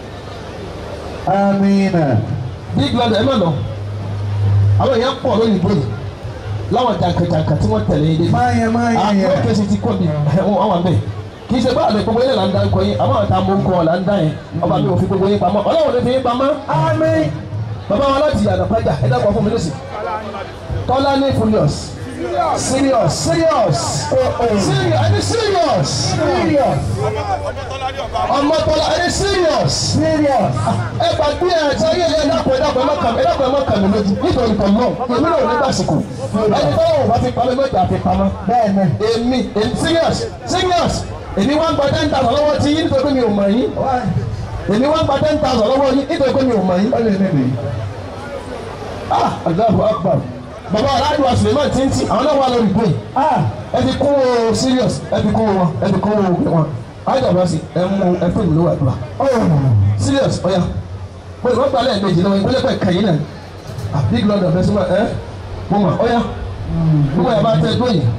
آمين big lord ẹ má lọ àwọn èèyàn pọ̀ lórí ìbò yìí láwọn jàǹkàjàǹkà tí wọ́n tẹ̀lé yín dé. ما هي ما هي àwọn kẹsì ti kọ́ mi ẹ̀wọ̀n àwọn bẹ́ẹ̀ kì í ṣe báàlẹ̀ gbogbo yẹn là ń dá ń kọ yín àmọ́ àwọn tá a mú ń kọ́ là ń dá yẹn ọba mi ò fi gbogbo yín pamọ́ ọlọ́run ló fi yín pamọ́. آمين bàbá wa láti yàrá pàjá ẹ dákọ̀ fún mi lọ́sì. tọ́lá ní furious serious serious serious ẹni serious serious ọmọ tọ́lá ẹni serious serious ẹ gbàgbé ẹ ṣe ayé ẹ dákọ̀ ẹ dákọ̀ ẹ má kàmí ẹ dákọ̀ ẹ má kàmí lójú nítorí kan náà èmi náà ò ní gbàsìkò ẹni tó wọ̀ bá fi pamọ́ mẹ́ta fi pamọ́ بẹ́ẹ̀ni èmi èmi serious serious èmi wá ń gba ten thousand lọ́wọ́ tí yín nítorí pé mi ò mọ̀ yín èmi wá ń gba ten thousand lọ́wọ́ yín nítorí pé mi ò mọ̀ yín. ó lè níbi ah Allahu Akbar bàbá aládùn àsùlẹ̀mọ́ tìǹtì àwọn náà wà lórí ìgbé ah ẹ fi kún o serious ẹ fi kún wọn ẹ fi kún o wọn ayélujára sí ẹ mú ẹ fún mi lówó àdúrà oh serious ọ̀ya mo ìwọ́n gbalẹ̀ ẹ̀mejì lọ́wọ́ ìpínlẹ̀ pẹ̀ kẹ́yìn náà ah big lord ọ̀fẹ́ sọ́mọ́ ẹ mo mọ̀ ọ̀ya mo mọ̀ ẹ̀ bá tẹ́ ẹgbẹ́ yìí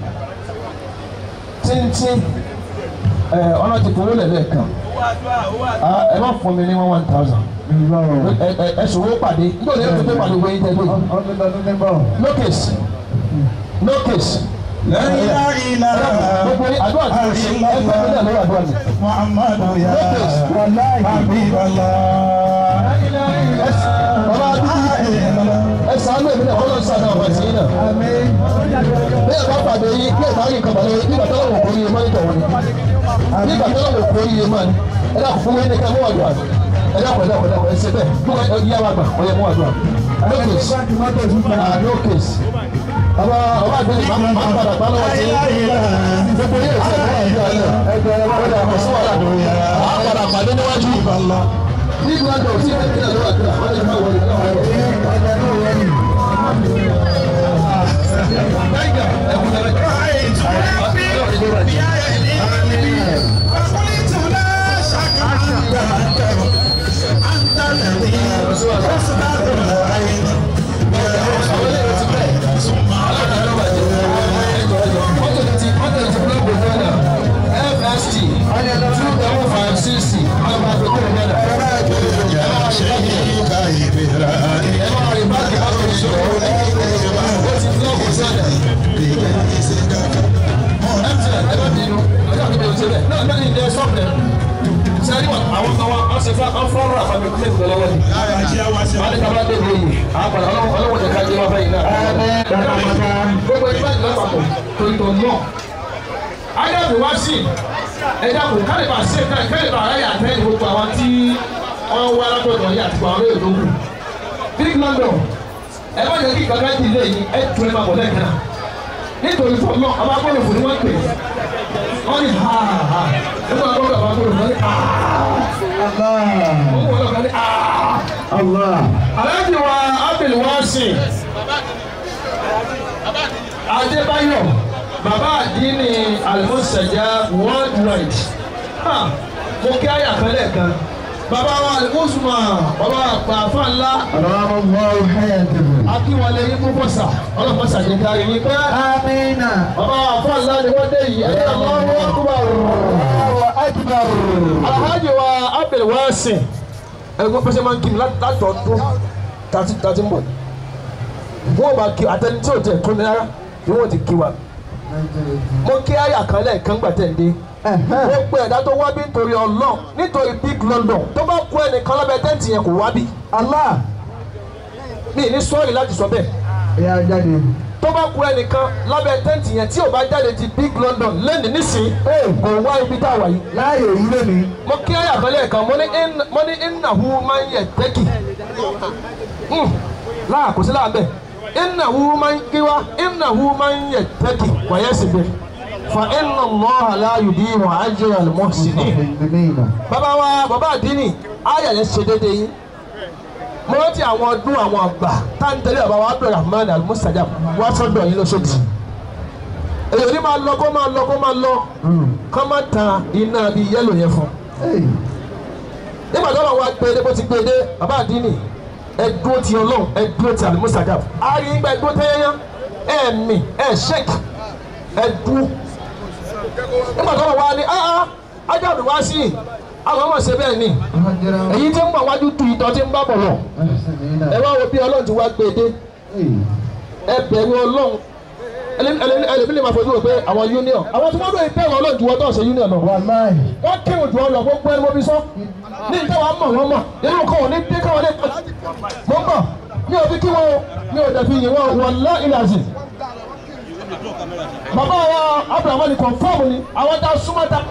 tìǹtì ẹ ọ̀nà ti fowó lẹ̀ lẹ́ẹ̀kan ah ẹ má fún mi ní one one thousand ìbáwọ̀ ẹ ẹ ẹ ṣòwò pàdé nígbà wo ni ẹ fi pàdé wọ́n yín tẹ́ ẹgbẹ́ yìí ọdún lọ́dún níbọ̀ no case no case. La ilaha illallah. gbogbo ní àdúrà tí mo ṣe ẹ fẹ́ mi náà lórí àdúrà mi. Muhammadu ya wàláyé Habiballah. bàbá àdúgbò ẹ sàánú èmi náà kọ́lọ́ sàánú àwọn àti yín náà. àmín bí ẹ bá pàdé yín bí ẹ bá yín kàbàlẹ̀ yín nígbà tó lọ́wọ́ kò yé mọ́ nígbà wọn ni. nígbà tó lọ́wọ́ kò yé mọ́ ni ẹ dàpọ̀ fún mi ní ká mú àdúrà ẹ dàpọ̀ ẹ dàpọ̀ ẹ dàpọ̀ ẹ ṣe bẹ́ẹ̀ bí wọ́n yá wa gbà ọ yẹ mú àdúrà. no case báńkì mọ́tò ìfúnpá ah no case ọba ọba àgbẹ̀ ìgbà máa ń padà gbá lọ́wọ́ sí gbogbo yẹn ti ẹ̀ka ìjọ alẹ́ ẹgbẹ́ ọ̀dà àkọsí wà ládùn yẹn á padà pàdé níwájú ìbàlá. nígbà tó ti ẹ̀ ní ẹ̀rọ àdúrà wọ́n lè máa wọlé náà wọlé. sẹ́ni wọn àwọn kan wá wọ́n ṣe fún wọn fọ́nrán àfàmì kúlẹ̀ ìgbẹ́ lọ́wọ́ ni. wọ́n ní kábàá dé lóyè àpàdé ọlọ́wọ́ jẹ́ ká jẹ́ wọn fẹ́yìn náà. gbogbo ìgbà ìgbà papọ̀ tó ìtọ̀ náà. ayélujára wá sí ẹja kò kálíbà sí kálíbà aráyà àtẹ́yìn gbogbo àwọn tí wọ́n wá látọ̀dọ̀ yìí àti àwọn olóyè tó kù. big london ẹ má jẹ́ kí kankan ti lé yìí ẹ tún ẹ máa bọ̀ lẹ́ẹ̀kan náà. nítorí fún ọ ọba gbọ́dọ̀ fún ni wọ́n pè é wọ́n ní ha ha nígbà tó bàbá tó lọ ní ha wọ́n wọ́n lọ́kàn ní ha. aláàjì wa abdul wasin adébáyọ̀ bàbá àdínní alimusaja worldwide mo kí àyà kan lẹ́ẹ̀kan bàbá wa alimusuma bàbá àpàfà ńlá akínwálé yín púpọ̀ sà ọlọ́pàá sàjẹ́ká yín pẹ́. Amina. bàbá àpà ńlá ni wọ́n dé yìí ẹ̀yà lọ́wọ́ akúbà alhaji wa abdul wasin ẹgbẹ́ pẹ́sẹ́ máa ń kí mi láti ọdún tàti tàti ń bọ̀ wọ́n bá kí àtẹni tí ò tẹ̀ tó ní rárá ni wọ́n ti kí wa mo kí àyà kan lẹ́ẹ̀kan gbà tẹ̀ ń dé wọ́n pe ẹ̀dá tó wá bí nítorí ọlọ́ nítorí big london tó bá kú ẹnìkan lábẹ́ tẹ́ǹtì yẹn kò wá bí Allah. mi ní sọ́ọ̀rì láti sọ bẹ́ẹ̀ Ìyá jáde. tó bá kú ẹnìkan lábẹ́ tẹ́ǹtì yẹn tí ò bá jáde ti big london lẹ́nu nísìnyí kò wá ibi tá a wà yìí Láàyè yìí lónìí. mo kí ayé àkọlé kan mo ní in- mo ní ìnáwó máa ń yẹ tẹ́kì láà kò sí láà bẹ́ẹ̀ ìnáwó máa ń kíwá ìnáwó máa ń yẹ tẹ́kì wàyẹ̀ sì bẹ́ẹ̀ fa iná lọ́ aláyù bí wọn á jẹ́ àlùmọ́ sí ní. Amina. bàbá wa bàbá àdínì ayà yẹn ṣe déédéé yín mo rántí àwọn ọdún àwọn àgbà tá n tẹ̀lé bàbá wa abdulrahman almustajab wá sọ́dọ̀ yín lóṣooṣì èyí ni máa lọ kó máa lọ kó máa lọ kó máa tan iná bíi yẹ́lò yẹn fún un nígbà tó lọ́wọ́ gbé dé bó ti gbé dé bàbá àdínì ẹ dúró ti ọlọ́run ẹ dúró ti alimusajab a rí gbà ẹ dúró tẹ́yẹ́yẹ́ ẹ mì ẹ ṣẹ́k ẹ dúró nígbà tó lọ́wọ́ ni ah ajáde wá sí i àwọn ọmọ ṣe bẹ́ẹ̀ ni èyí tí ń bọ̀ wájú tu ìtọ́ tí ń bá bọ̀ lọ ẹ wá wo bí ọlọ́run ti wá gbé dé ẹ bẹ̀rù ọlọ́run ẹlẹ́mí lè máa fojú wò pé àwọn union àwọn tí wọ́n lóye bẹ̀rù ọlọ́run ju wọ́n tó ṣe union lọ Wàláì. wọ́n kéwòn jù ọ lọ gbogbo ẹni mo fi sọ ní ìta wa mọ̀ wọ́n mọ̀ nínú kan ò ní dé káwọn lè pẹ́ mo ń bọ̀ mi ò fi kí wọn o mi ò dẹ̀fi yìn wọn wọn lọ ilẹ̀ àzì. bàbá wa abrahamu ni confam ni àwọn tá a súnmọ́ ta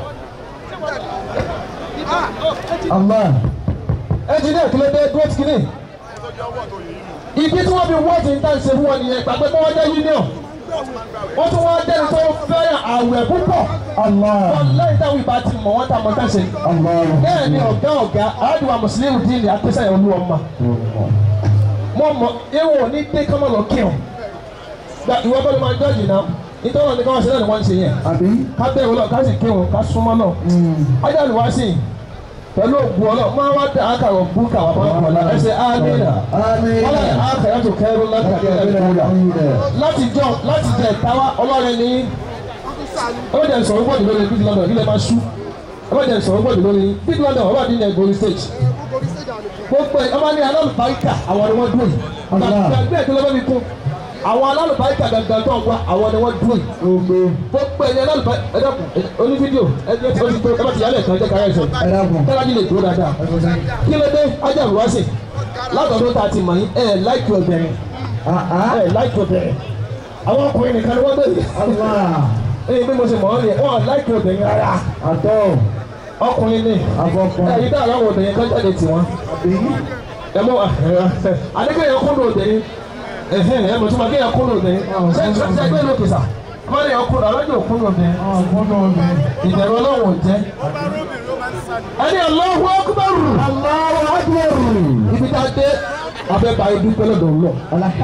Allah. ẹnjìnìá kìlọ̀ dé dúró ti kìíní. ibi tí wọ́n fi wọ́ọ̀tì ń tàn ṣe fún wọn nìyẹn gbàgbé pé wọ́n jẹ́ union wọ́n tún wọ́n jẹ́ni tó fẹ́ràn àwẹ̀ púpọ̀ Allah. wọ́n lẹ́yìn táwọn ìbá ti mọ̀ wọ́n ta mọ̀ tá ṣe. Allah. bẹ́ẹ̀ ni ọ̀gá ọ̀gá àádùn mùsùlùmí dín ní apẹ́sẹ̀ olú ọmọ. mo mọ ewu ní dé kọ́mọ lọ kí ọ. gba ìwọ bọ́lá máa jọ́ọ̀jì náà nítorí wọn ni káwọn ṣe náà ni wọ́n ń ṣe yẹn. Àbí? ká bẹ́ẹ̀ wọlé ká sì kí wọn ká súnmọ́ náà. ọjà ni wàá sìn pẹ̀lú ògùn ọlọ́ máa wá dá àkàrọ̀ búkà wà bọ́ ọ̀la ẹsẹ̀ ámìnà. Amina. wọ́n lè àkàrà tó kẹ́rù láti jọ láti jẹ ìtawá ọlọ́rin ní ọlọ́jà ìsọ̀rọ̀ gbọ́dọ̀ lórí big london ilẹ̀ máa ṣú ọlọ́jà ìsọ̀rọ̀ gbọ́dọ̀ lórí big london ọba dín ní ẹgbẹ́ orí stage gbogbo ẹ̀ ọba ní alálùbáríkà àwọn ni wọ́n dúró yìí gbàgbé ẹ̀kọ́ lọ́wọ́ mi kún àwọn alálùbáríkà gangan tó ń wá àwọn ni wọ́n dúró yìí Gbogbo. gbogbo ẹ̀yẹ alálùbáríkà ẹ dàpọ̀ oní fídíò ẹ jẹ́ tí ó ti tó ẹ bá ti yálẹ̀ kan jẹ́ káyọ̀ ẹ̀sẹ̀ Ẹ dákun. kẹ́lájú lè dúró dáadáa kí ló dé ajá ìwáṣẹ̀ látọ̀dún tá a ti mọ̀ yín ẹ̀ láìkí ọ̀bẹ̀rin Ah ah. ẹ̀ láìkí ọ̀bẹ̀rin àwọn ọkùnrin nìkan ni wọ́n gbé Allah. ẹyìn bí mo ṣe mọ̀ ọ́ nìyẹn wọ́n láìkí obìnrin rárá Àtọ̀. ọkùnrin ni Àfọkùn. ẹ̀yin dáhùn àwọn obìnrin kan jáde tì wọ́n Àbí? ẹ mọ adékèyàn kúndùn obìnrin ẹ̀hẹ́n ẹ̀ mọ̀ tó ma kéèyàn kúrò ní ṣe ṣe ẹgbẹ́ lókè sà kọ́lé yẹn kúrò alájọ kúrò ní ìbẹ̀rù ọlọ́run jẹ́ ẹni Allahu Akbar Allahu Akbar ibi tá a dé abẹ́bà ibi pẹ́lẹ́ dọ̀ lọ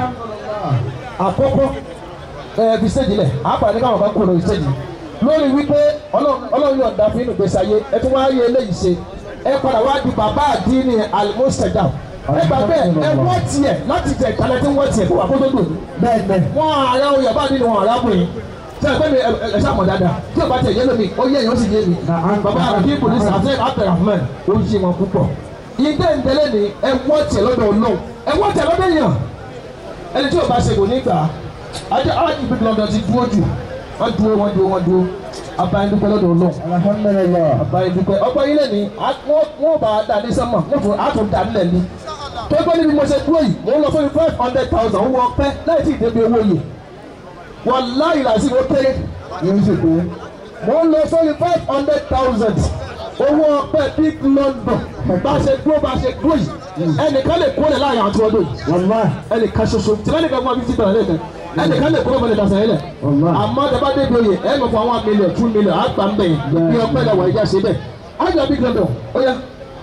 àkọ́kọ́ ẹ fi stage lẹ̀ àpàdé káwọn bá kúrò lórí stage lórí wípé ọlọ́run yóò dá fún inú gbèsè ayé ẹ tún wá yé eléyìí ṣe ẹ padà wá di bàbá àdínní almustajab ẹ gbà bẹ́ẹ̀ ẹ wọ́n tiẹ̀ láti jẹ ìkàlẹ̀ tí wọ́n tiẹ̀ kó wà kó tó dùn bẹ́ẹ̀ bẹ́ẹ̀. wọ́n ara oyè bá nínú wọn arábìnrin tí ẹ pẹ́ mi ẹ ṣàmọ̀ dáadáa tí o bá tẹ̀ yé lómi ó yé èèyàn sì yé mi bàbá àbí polisi àti abdulrahman ó yé wọn púpọ̀ ìdé ìdẹ́lẹ̀ ni ẹ wọ́n tiẹ̀ lọ́dọ̀ ọlọ́run ẹ wọ́n tiẹ̀ lọ́dọ̀ èèyàn ẹni tí o bá ṣe kò ní gbà á ajá alájí bí lọ́dọ̀ ti dúró jù wọ́n dúró wọ́n dúró wọ́n dúró abayindúpẹ́ lọ́dọ̀ ọlọ́run alhamdulilayi. abayindúpẹ́ ọgbọ́n ilé ni wọ́n bá a dá ní sẹ́mọ̀ wọ́n tún a tún dá nílẹ̀ ni tó gbọ́ níbi mo ṣe dúró yìí mo ń lọ sórí five hundred thousand owó ọpẹ́ láì tí ì débi owó yìí wọ́n láyìí làásì ó kéré yóò ṣe pé. mo ń lọ sórí five hundred thousand owó ọpẹ́ big london bá a ṣe dúró bá a ṣe dúró yìí ẹnìkan lè kó lẹ̀ láàrin àti ọdún yìí wàlúwà. ẹnìkan ṣoṣo tí lẹ́nìkan fún wa fifty thousand lẹ́ẹ̀kan ẹnìkan lè kúrò mọ́lẹ̀ dàsán yẹn lẹ̀ Wàlúwà. àmọ́ tẹ bá débi oyè ẹ̀ mọ̀ fún àwọn mílíọ̀n two mílíọ̀n àgbà ń bẹ̀ yẹn bí ọpẹ́ lẹ̀ wọ̀ ẹ̀já ṣe bẹ́ẹ̀ ájọ big london ó yá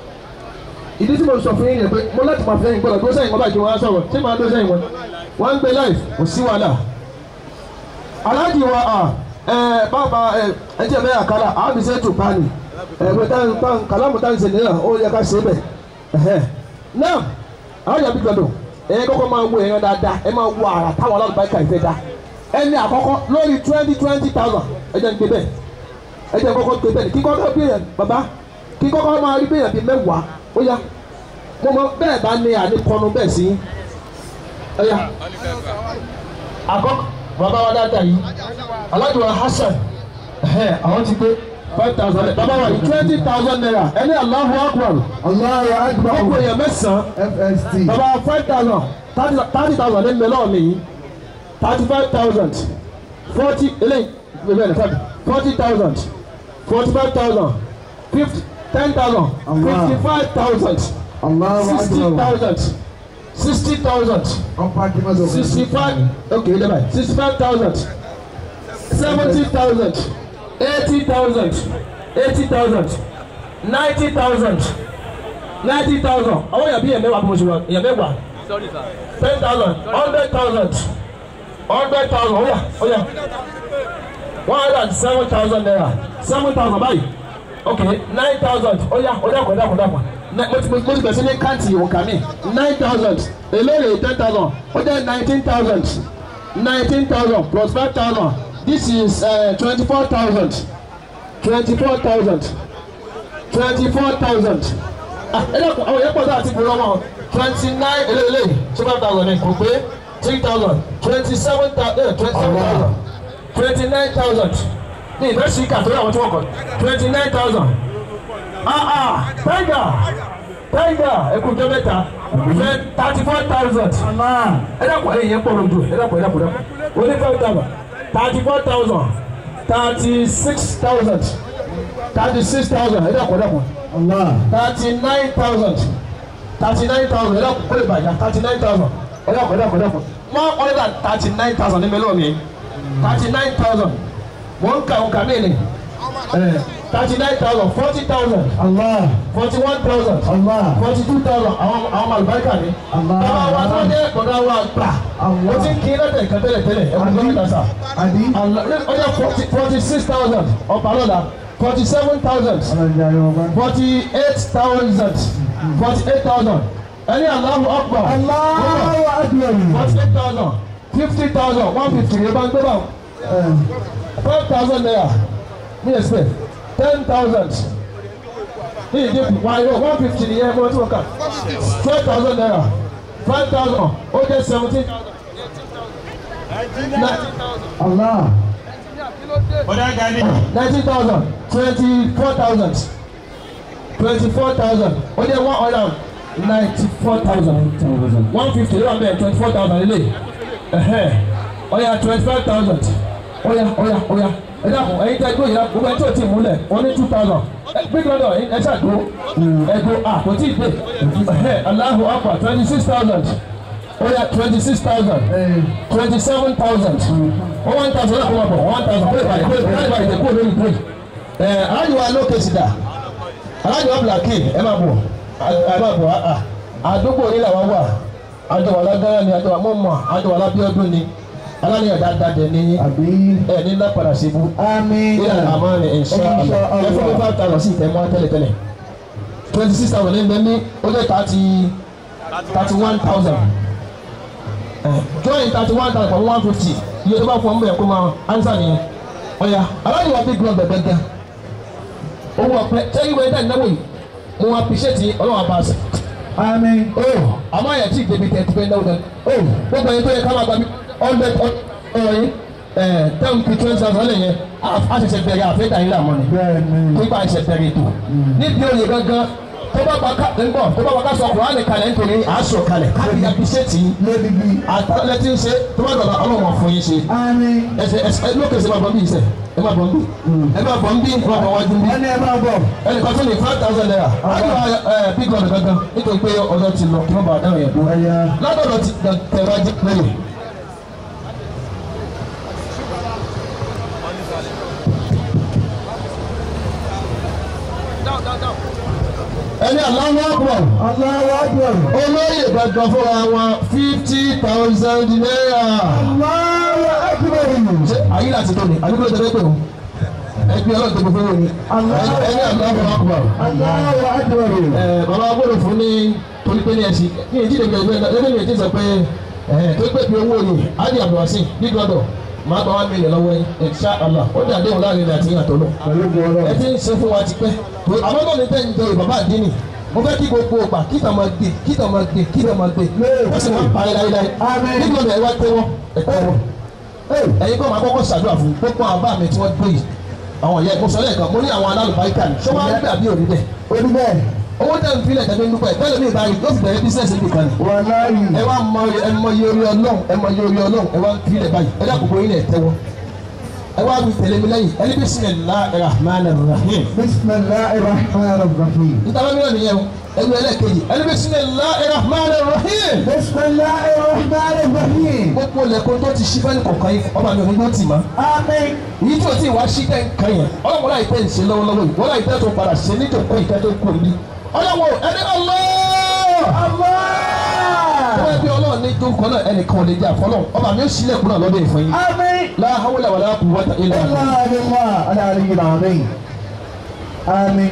ìdí tí mo sọ fún yín yẹn pé mo láti máa fẹ́ yín gbọ́dọ̀ dúró sẹ́yìn wọn báyìí kí wọ́n á sọ̀rọ̀ ṣé máa dúró sẹ́yìn wọn wọ́n ń gbé láì kò sí wàhálà aláàjì wa ẹ bàbá ẹ ẹ jẹ́ mẹ́rin àkàlà àwọn fi ṣe é tù pálí ẹ pé táwọn táwọn kàlámù táwọn ṣe nìyẹn ó yẹ ká ṣe é bẹ̀ ẹ̀hẹ́ náà àwọn yàrá big london ẹ kọ́kọ́ máa wo èèyàn dáadáa ẹ máa wo àrà táwọn alábàákà ìfẹ́ dá ẹni àkọ́kọ́ lórí twenty twenty thousand ẹ jẹ́ ń gbé bẹ́ẹ̀ ẹ jẹ́ kọ́kọ́ gbé bẹ́ẹ̀ kí kọ́kọ́ bí èèyàn bàbá kí kọ́kọ́ máa rí bí èèyàn bíi mẹ́wàá ó yá mo mọ bẹ́ẹ̀ bá ní àníkọ́nu bẹ́ẹ̀ sí ó yá àkọ́kọ́ bàbá wa dáadáa yìí alájọ wa Hasan ẹ̀hẹ́, àwọn ti gbé five thousand bàbá wa yìí twenty thousand naira ẹni Allahu Akbar Allahu akbar. ọkọ èèyàn mẹ́sàn-án FST. bàbá five thousand thirty thousand ní mẹ́lọ́ mi yìí thirty five thousand forty eléyìí bẹ́ẹ̀ ní five forty thousand forty five thousand fifty ten thousand fifty five thousand Allahu sixty akbar. thousand sixty thousand ọ̀pá kìmọ̀tò. sixty five okay ẹ dábàá sixty five thousand seventy thousand eighty thousand eighty thousand ninety thousand ninety thousand àwọn èèyàn bí èèyàn mẹ́wàá bí mo ṣe wọ èèyàn mẹ́wàá ten thousand hundred thousand hundred thousand ó yá ó yá one hundred and seven thousand naira seven thousand báyìí okay nine thousand ó yá ó dàpọ̀ dàpọ̀ dàpọ̀ mo ti mo ti bẹ̀rẹ̀ sí ní káàntì òǹkà mi nine thousand èlérè ten thousand ó jẹ́ nineteen thousand nineteen thousand plus five thousand this is twenty four thousand twenty four thousand twenty four thousand ah ẹ dẹ́kun àwọn yẹn pọ̀ sí àti ìgboro wọn twenty nine eléyìí two five thousand ní kò pé three thousand twenty seven thousand twenty seven thousand twenty nine thousand ní ìfẹ́ sí kàtó àwọn tí wọ́n kọ̀ twenty nine thousand ah ah tiger tiger ẹkùn jẹ mẹ́ta thirty four thousand ẹ dẹ́kun ẹ̀yìn yẹn pọ̀ lójú ẹ dẹ́kun ẹ dẹ́kun ẹ dẹ́kun oní five thousand thirty four thousand thirty six thousand thirty six thousand ẹ dẹ́kun ẹ dẹ́kun Allah. thirty nine thousand thirty nine thousand ẹ dẹ́kun ó lè bàjá thirty nine thousand ẹ dẹ́kun ẹ dẹ́kun ẹ dẹ́kun one hundred and thirty nine thousand ní mélòó mi thirty nine thousand mo ń ka òǹkà mí ni thirty nine thousand forty thousand Allah. forty one thousand Allah. forty two thousand àwọn àwọn àlùbáríkà ni. Allah. bàbá wa tó dé bọ̀dá wa gbà. Allah. o ti ń kí lẹ́tẹ̀ kan tẹ́lẹ̀ tẹ́lẹ̀ ẹ̀ kò gbọ́dọ̀ dàsà. Adi. ọjọ́ forty forty six thousand ọ̀pá lọ́la forty seven thousand Ọlọ́jà yóò bá. forty eight thousand forty eight thousand ẹni Allahu Akbar. Allahu akbar. forty eight thousand fifty thousand one fifty yẹn bá ń gbé báwọn five thousand naira ní expect ten thousand ní ìdínkù one euro one fifty ní yẹn mọ́tò kan twelve thousand naira five thousand ó jẹ́ seventeen thousand nineteen thousand Allah. nineteen thousand twenty four thousand twenty four thousand ó jẹ́ one hundred and ninety four thousand one fifty ló wà bẹ́ẹ̀ twenty four thousand lélẹ̀ ẹ̀hẹ́ ó yá twenty five thousand ó yá ó yá ó yá ẹ dàpọ̀ ẹ̀yin tẹ́ gbó yìí la gbogbo ẹ̀ tí o ti múlẹ̀ wọ́n ní two thousand ẹ gbé gbọ́dọ̀ ẹ ṣàdó ẹ gbó a kò tí ì gbé ẹ̀hẹ́ Allahu Akbar twenty six thousand ó yà twenty six thousand twenty seven thousand ó one thousand náà kó máa bọ̀ one thousand pé ìbàdí pé ìbàdí ìbàdí kúrò lórí pé ẹ alájọ wa ló kèsì dà alájọ wa blake ẹ máa bọ̀ ẹ máa bọ̀ à àdúgbò yìí làwọn wà àjọ wà lágbára ni àjọ wà mọ̀mọ́ àjọ wà lábíọ́dún ni aláníyàn dáadáa dẹ̀ ní àbí ẹ ní lápadà síbu àmín ilẹ̀ àmọ́ ni insha Allah ẹ fún mi five thousand sí ìtẹ̀mọ́ tẹ́lẹ̀tẹ́lẹ̀ twenty six thousand ní bẹ́ẹ̀ ní ó jẹ́ thirty thirty one thousand join thirty one thousand for one fifty iye tó bá fún ọmọ yẹn kó máa answer nìyẹn ọ̀ya aláàjì wa big club bẹ̀bẹ̀ gan owó ọ̀pẹ sẹ́yìn wẹ́n dá ìnáwó yìí mo appreciate ọlọ́wọ́ abáṣẹ. àmín o àmọ́ àyà tí ìdèbí tẹ̀ ti fẹ́ náwó gan o gbogbo ẹni tó yẹ ká máa gba bí hundred ọ̀rọ̀ yìí ten to twenty thousand lè yẹn a ṣẹ̀ṣẹ̀ bẹ̀rẹ̀ àfẹ́dà yìí làmọ́ ni bẹ́ẹ̀ ni nígbà ìṣẹ̀ bẹ̀rẹ̀ ètò níbi òye gangan tó bá bá ká ńgbọ̀ tó bá bá ká sọ kùránì kalẹ̀ nítorí àásọ kalẹ̀ káàkiri appreciate yìí lórí bí àtàlẹ́ tí ń ṣe tó bá dọ̀la ọlọ́wọ́n fún yín ṣe àmín ẹsẹ ẹsẹ lókè ṣe máa bọ̀ bí iṣẹ́ ẹ máa bọ̀ bí ẹ máa bọ̀ bí ẹ máa bọ̀ wájú bí ẹni ẹ máa bọ̀ ẹnì kan tó ní five thousand naira àjọ ẹ big one gangan nítorí pé ọjọ́ ti lọ kí wọ́n bá dáhùn yẹn dúró ẹ̀yà látọ̀dọ̀ ti tẹ̀wájú lẹ́yìn. ẹni aláwọ̀ ọ̀pọ̀ Allahu akbar olóyè gangan fúnra wọn fifty thousand naira. Allahu akbar ṣé ayé láti tó ni àdúgbò tẹ́lẹ̀ pé o ẹgbẹ́ ọlọ́run tó gbogbo ní ẹni aláwọ̀ ọ̀pọ̀. Allahu akbar ẹ bàbá gbọ́dọ̀ fún ní torí pé ní ẹ̀sìn ní ìdí ìdègbè ẹgbẹ́ ẹgbẹ́ mi ti sọ pé ẹ tó pé pé owó ni adi abdulwasi big brother máa gba one million lọ́wọ́ yín insha Allah ó dé àdéhùn láàrin ní àti ìyàtọ̀ náà pẹ̀lú gbọ́dọ̀ ẹ ti ń ṣe fún wa ti pẹ́ àmọ́ náà ní tẹ́ ń jẹ bàbá àdínì mo fẹ́ kí gbogbo ọgbà kí tàn máa gbé kí tàn máa gbé kí tàn máa gbé ó sì máa parí láíláí Àmín. big brother ẹ wá tẹ́wọ́ ẹ tẹ́wọ́ ẹ̀yin kọ́ máa kọ́kọ́ ṣàdúrà fún gbogbo àwọn bá mi tí wọ́n gbé yìí àwọn ìyá ìkóso lẹ́ẹ̀kan mo ní àwọn alálùbáríkà ni ṣé wọ́n á gbé àbí òní bẹ́ẹ̀ orí bẹ́ẹ̀ owó tẹ̀ ń filẹ̀ tẹ̀lé nípa ẹ̀ tẹ́lẹ̀ mi ìbáyìí yóò fi bẹ̀rẹ̀ bísíǹsì nìkan ni wà láàyè ẹ wá mọ ẹ mọ iye orí ọlọ́run ẹ mọ iye orí ọlọ́run ẹ wá ń filẹ̀ báyìí ẹ dákòókò yín lẹ̀ tẹ́wọ́ ẹ wá mi tẹ̀lé mi lẹ́yìn ẹni bismillahir rahmanir rahim bisimilahi rahman rahim ntaba mi náà nìyẹn o ẹni ẹlẹ́kejì ẹni bismillahir rahmanir rahim bisimilahi rahman rahim gbogbo lẹ́kọ̀ọ́ tó ti ṣí fẹ́ni kọ̀ọ̀kan yìí ọba mi ò ní gbọ́ tì mọ́ àmín èyí tí o ti wá sí tẹ́ ń kan yẹn ọlọ́run láì tẹ́ ń ṣe lọ́wọ́lọ́wọ́ yìí wọ́n láì tẹ́ tó padà ṣe níjòkó ìtẹ́ tó kù ní. ọlọ́run ẹni Allah. wọ́n ẹbí ọlọ́run ní jókòó náà ẹnìkan ò lè jẹ́ àfọlọ́ ọba mi ó sílẹ̀kùn náà lọ́dọ̀ ìfọ̀ yín. àmín la hawla wala quwwata illa billah. الله بالله العلي العظيم آمين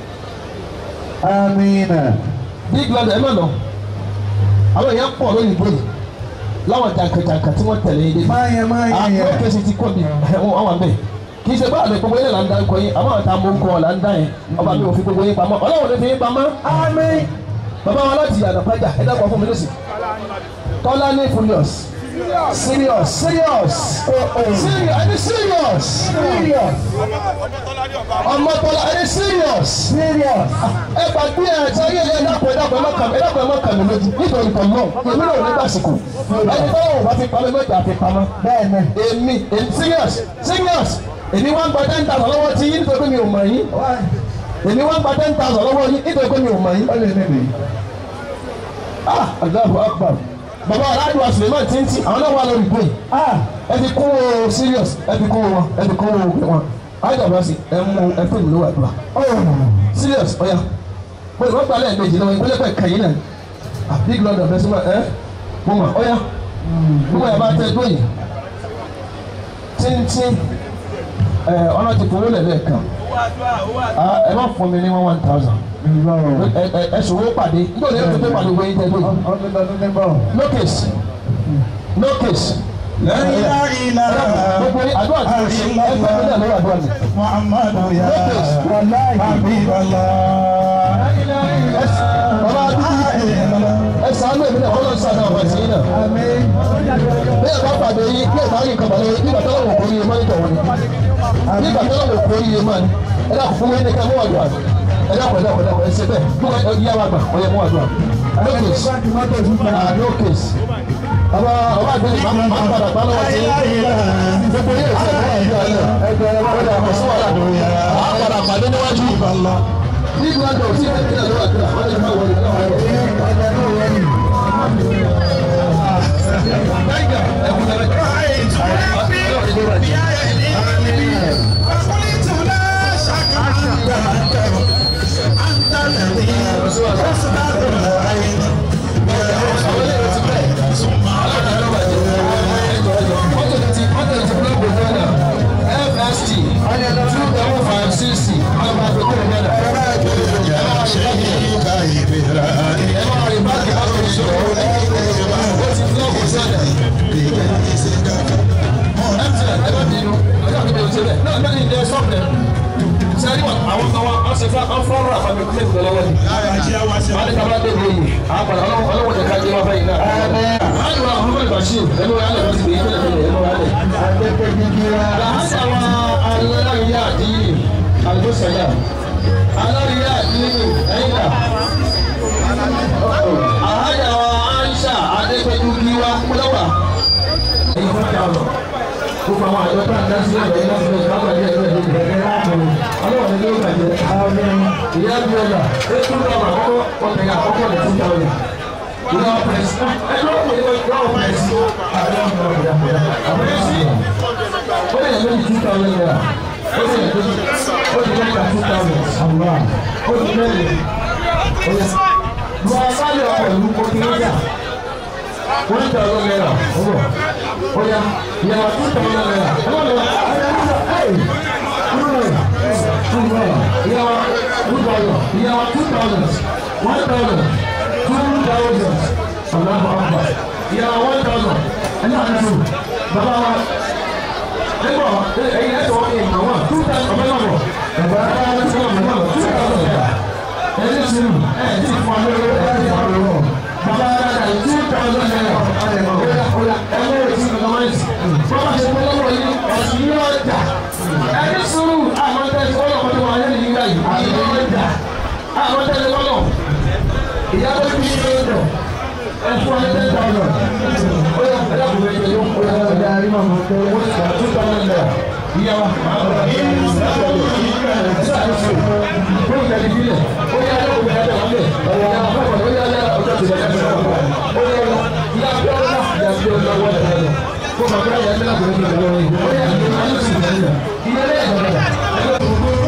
آمين big brother ẹ má lọ àwọn èèyàn pọ̀ lóyìn bóyì láwọn jàǹkàjàǹkà tí wọ́n tẹ̀lé yín dé. ما هي ما هي àpò kẹsì ti kọ́ mi ẹ̀wọ̀n àwọn àbẹ̀ kì í ṣe báàlù gbogbo yín là ń dá ń kọ yín àmọ́ àwọn àtàwọn mọ̀ ń kọ́ là ń dá yẹn ọba mi ò fi gbogbo yín pamọ́ ọlọ́run ló fi yín pamọ́. آمين bàbá wa láti yàrá pàjá ẹ dákọ̀ fún mi lọ́sì. tọ́lá ní furious serious serious serious ẹni serious serious ọmọ tọ́lá ẹni serious serious ẹ gbàgbé ẹ ṣe ayé ẹ dákọ̀ ẹ dákọ̀ ẹ má kàmí ẹ dákọ̀ ẹ má kàmí lójú nítorí kan náà èmi náà ò ní gbàsìkò ẹni tọ́lá ò bá fi pamọ́ mẹ́ta fi pamọ́ بẹ́ẹ̀ni èmi èmi serious serious èmi wá ń gba ten thousand lọ́wọ́ tí yín nítorí mi ò mọ̀ yín èmi wá ń gba ten thousand lọ́wọ́ yín nítorí mi ò mọ̀ yín. ó lè níbi ah Allahu Akbar bàbá aláàdúrà Suleiman tí ń tí àwọn náà wà lórí ìgbé ah ẹ fi kún wo serious ẹ fi kún wọn ẹ fi kún wo òkè wọn aláàdúrà sí ẹ mú ẹ fún ìlú àdúrà oh serious ọ̀ya mo lè wọ́n gba lẹ́ẹ̀mejì lọ́wọ́ ìpínlẹ̀ pẹ̀ kẹ́yìn náà ah big lord of ẹ̀sìn ẹ mo mọ̀ ọ̀ya gbogbo ẹ̀ bá tẹ tó yìí tíntín ẹ ọ̀nà ti fowó lẹ̀ lẹ́ẹ̀kan ah ẹ má fún mi ní one one thousand nígbà ẹ ẹ ẹ ṣòwò pàdé nítorí ẹ tó tó pàdé gbóyin tẹ tó yìí ọdún lọdún nígbà no case no case. La ilaha illallah. gbogbo yín àdúrà tí mo ṣe ẹ fẹ́ mi náà lọ́wọ́ àdúrà mi. Muhammadu ya wàláyé Habiballah. bàbá adúgbò ẹ sàánú èmi náà ọlọ́run sàánú àwọn àti yín náà. àmín bí ẹ bá pàdé yín bí ẹ bá yín kan pàdé yín bí bàtà lọ́wọ́ kò yé mọ́ nítorí wọn ni bí bàtà lọ́wọ́ kò yé mọ́ ni ẹ dà fún mi ní ká mú àdúrà ẹ dà pẹ̀lú ọ̀pẹ̀lú ọ̀pẹ̀lú ẹ ṣe bẹ́ẹ̀ mú ẹ yá wa gbà ọ̀yẹ mú àdúrà no case báńkì mọ́tò ìfúnpá ah no case bàbá ọba àgbẹ̀ máa ń padà gbá lọ́wọ́ sí gbogbo yín ìṣẹ̀ mú àdúrà náà ẹgbẹ̀rún ọ̀dà àkọsí wà ládùn àwọn padà pàdé níwájú ìbàlá nígbà tó sí ìpínlẹ̀ lọ́wọ́ àdúrà wọ́n lè má wọlé náà wọ́n lè. ọjà náà wọ́n ní Sẹ́yìn àwọn kan wá, wọ́n ṣe fún àwọn fúlọ́rọ̀ àfàmì kúlẹ̀ ìgbẹ́ lọ́wọ́ ni. Wọ́n ní kábàá dé lóyún, àpàlà ọlọ́wọ́ tẹ̀ka jẹ́ wá báyìí náà. Láyé wa Muhammad Bashir, ẹnu wa lẹ̀ lọ́sibí, ẹnu wa lẹ̀ ẹnu wa lẹ̀. Làásà wa aláríyá àdìyí, àlùbọ́sẹ̀yà. Aláríyá àdìyí, ẹ̀yìn náà. Àhájà wa Aisha Adépẹ́jú Gíwá Kúlọ́wà. Ẹ̀yin fún ọjà ọ̀nà. Gbogbo àwọn àjọ tá à ń dá sí ọ̀dọ̀ yìí láti lè ká bàjẹ́ ẹgbẹ́ ìdílé ìgbẹ́ láàbùrù. Ọlọ́run ní ló bàjẹ́. Ìyá bí ọjà, ètò ìjọba àkọ́kọ́ ọ̀tẹ̀yà àkọ́kọ́ lè tún jáwé. Ìyá pẹ̀sì. Ẹjọ́ kò ní ìjọ pẹ̀sì. Pẹ̀sì. Ó lè yẹ lórí two thousand naira. Ó lè yẹ lórí ó lè lẹ́ka two thousand. Ó lè mẹ́rin. Ó yẹ. Lu asálẹ̀ ọkọ̀ ìlú Kókìlójà. One thousand naira. Ó bọ̀. Ó yá. Ìyàwó two thousand naira. Ẹ má lọ. Ẹ ìyàwó two thousand ìyàwó two thousand one thousand two thousand ọ̀làbọ̀ ọ̀bà ìyàwó one thousand ẹ̀yà àdúró bàbá wa ẹ̀gbọ́ ẹ̀yìn ẹ̀sọ̀ ọ̀kẹ́ àwọn two thousand ọ̀bẹ náà bọ̀ bàbá wa ẹ̀sọ̀ ọ̀bẹ náà bọ̀ two thousand naira ẹ̀yìn sinmi ẹ̀ ti fún wa lórí ẹ̀ ti fún wa lórí ọ̀ bàbá wa dàda two thousand naira ọ̀yà ọ̀yà ẹ̀mọ́ rẹ̀ ti fi kọ́mọ́ ẹ̀sìn bàbá ṣe fún lọ́wọ́ yìí ọ̀sìn yóò dà ẹni sùúrù àwọn tẹ̀sí ọlọ́kọ̀ tó wà ní ìlú yìí àti ọjà àwọn tẹ̀sí ọlọ́ ìyá tó fi ṣe é dọ̀ ẹ̀fọ́ ní ten thousand ó yà ẹ̀dá kò fẹ́ jẹ́ yóò kó yà ẹ̀dá ẹ̀rí máa mọ̀ tó wọ́n ti sọ two thousand naira ìyá wa ó yà ní bílẹ̀ ó yà ẹ̀dá kò fẹ́ jẹ́ wọ́n lẹ̀ ọ̀yà àpapọ̀ ó yà ẹ̀dá ọjọ́ ti bẹ̀rẹ̀ fẹ́ ó yà ìyá bí ọ̀dà ìyá bí ọ̀dà wọ́n lẹ̀ kó bàbá yà ẹ̀dá kò fẹ́ jẹ́ wọ́n lẹ̀ ó yà ìyá lẹ̀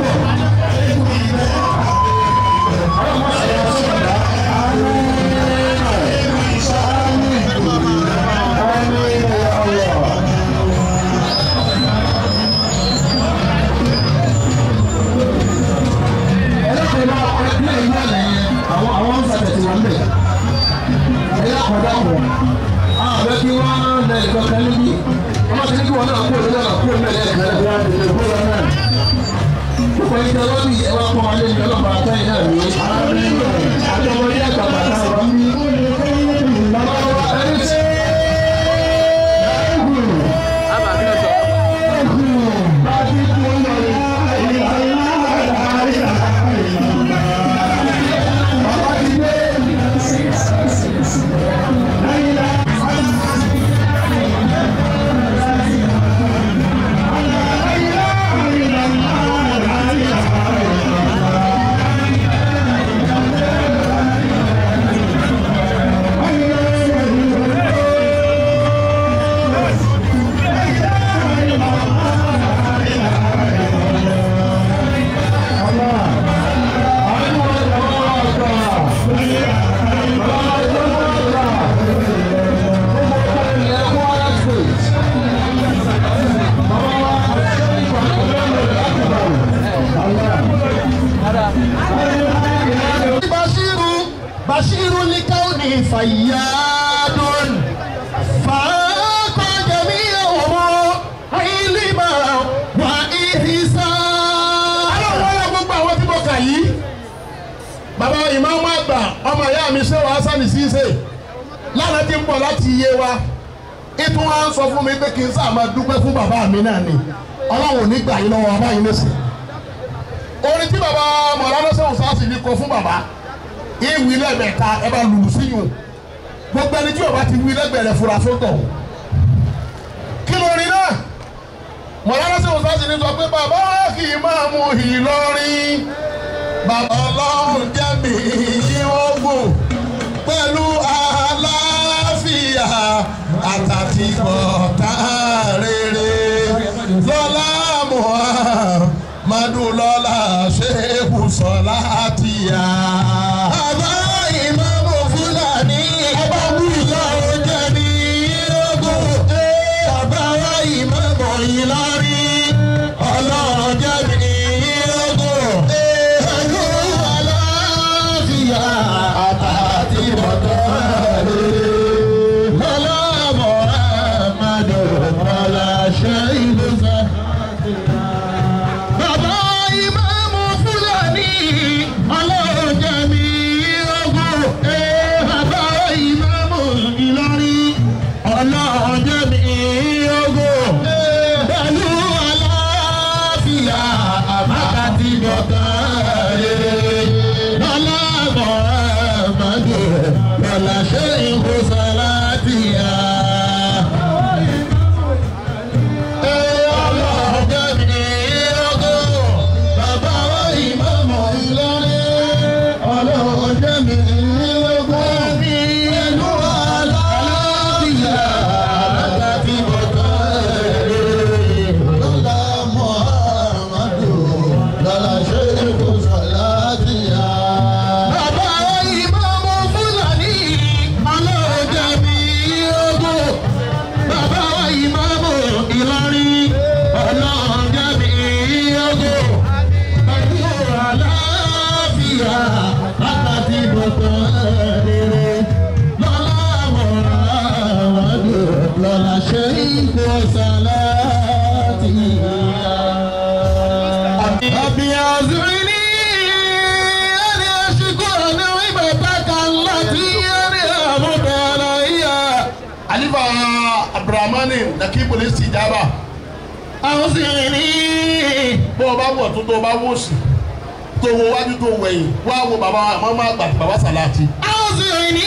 àwọn àwọn ń sàtẹ̀tì wọn bẹ̀. ẹ̀yà kọ̀dá wọ̀ àbẹ̀ kí wọ́n lẹ̀ ẹ̀kọ́ kan níbí wọ́n ti ní kí wọ́n náà kú òun náà kú òun náà lẹ́ẹ̀kan náà. Gbogbo ẹni tẹ lọ́bì ẹ wá pọ́n alẹ́ ní ọlọ́pàá àtẹ́yìn náà ní. Àjọmọdé àgbàgbà náà wà mí. Ẹni tí Bashiru Bashiru likauni fayyadun faqa jami'ahum ilma wa ihsan. Aláwọ̀ ọ̀la gbogbo àwọn tí mo kà yìí. Bàbá ìmáàmù àgbà ọmọ ìyá mi ṣé wàá sani ṣíṣe lánàá ti ń bọ̀ láti iye wa. Ìtún wa ń sọ fún mi pé kí n sáà máa dúpẹ́ fún bàbá mi náà ni. Ọlọ́run ò ní gbà yín lọ́wọ́ ọba yín lọ́sìn orin tí baba mọ̀lánà sẹ́wọ̀n sáàsì ní kọ fún baba ìwì lẹ́gbẹ̀ẹ́ta ẹ bá lùlù síyùn gbogbo ẹni tí o bá ti wí lẹ́gbẹ̀ẹ́ rẹ̀ fura sótọ̀ kí ló rí náà mọ̀lánà sẹ́wọ̀n sáàsì ní sọ pé bàbá kì í máa mú Ìlọrin bàbá ọlọ́run jẹ́mi ìwọ́gbọ̀n pẹ̀lú àlàáfíà àtàtìgbọ̀tà rere lọ́lá muhammed madulọ́lá ṣéèkù sọ́lá tìyà. bọ̀tán rere lọ́la mọ̀ràwádò lọ́la ṣe ìkó sàlátì. Àbí àzúrí ẹni aṣíkò ní ìbàdàkà láti ẹni àmúbẹ̀rẹ̀ ìyá. Alifa Abdulrahmani Nakibuli Sijaba. Àwọn sì ní. Bó o bá wọ̀ tó tó o bá wọ̀ sí tó wo wájú tó wẹ̀yìn wá wo bàbá mọ́mọ́ àgbà bàbá sàláàtì. àwọn sì ní.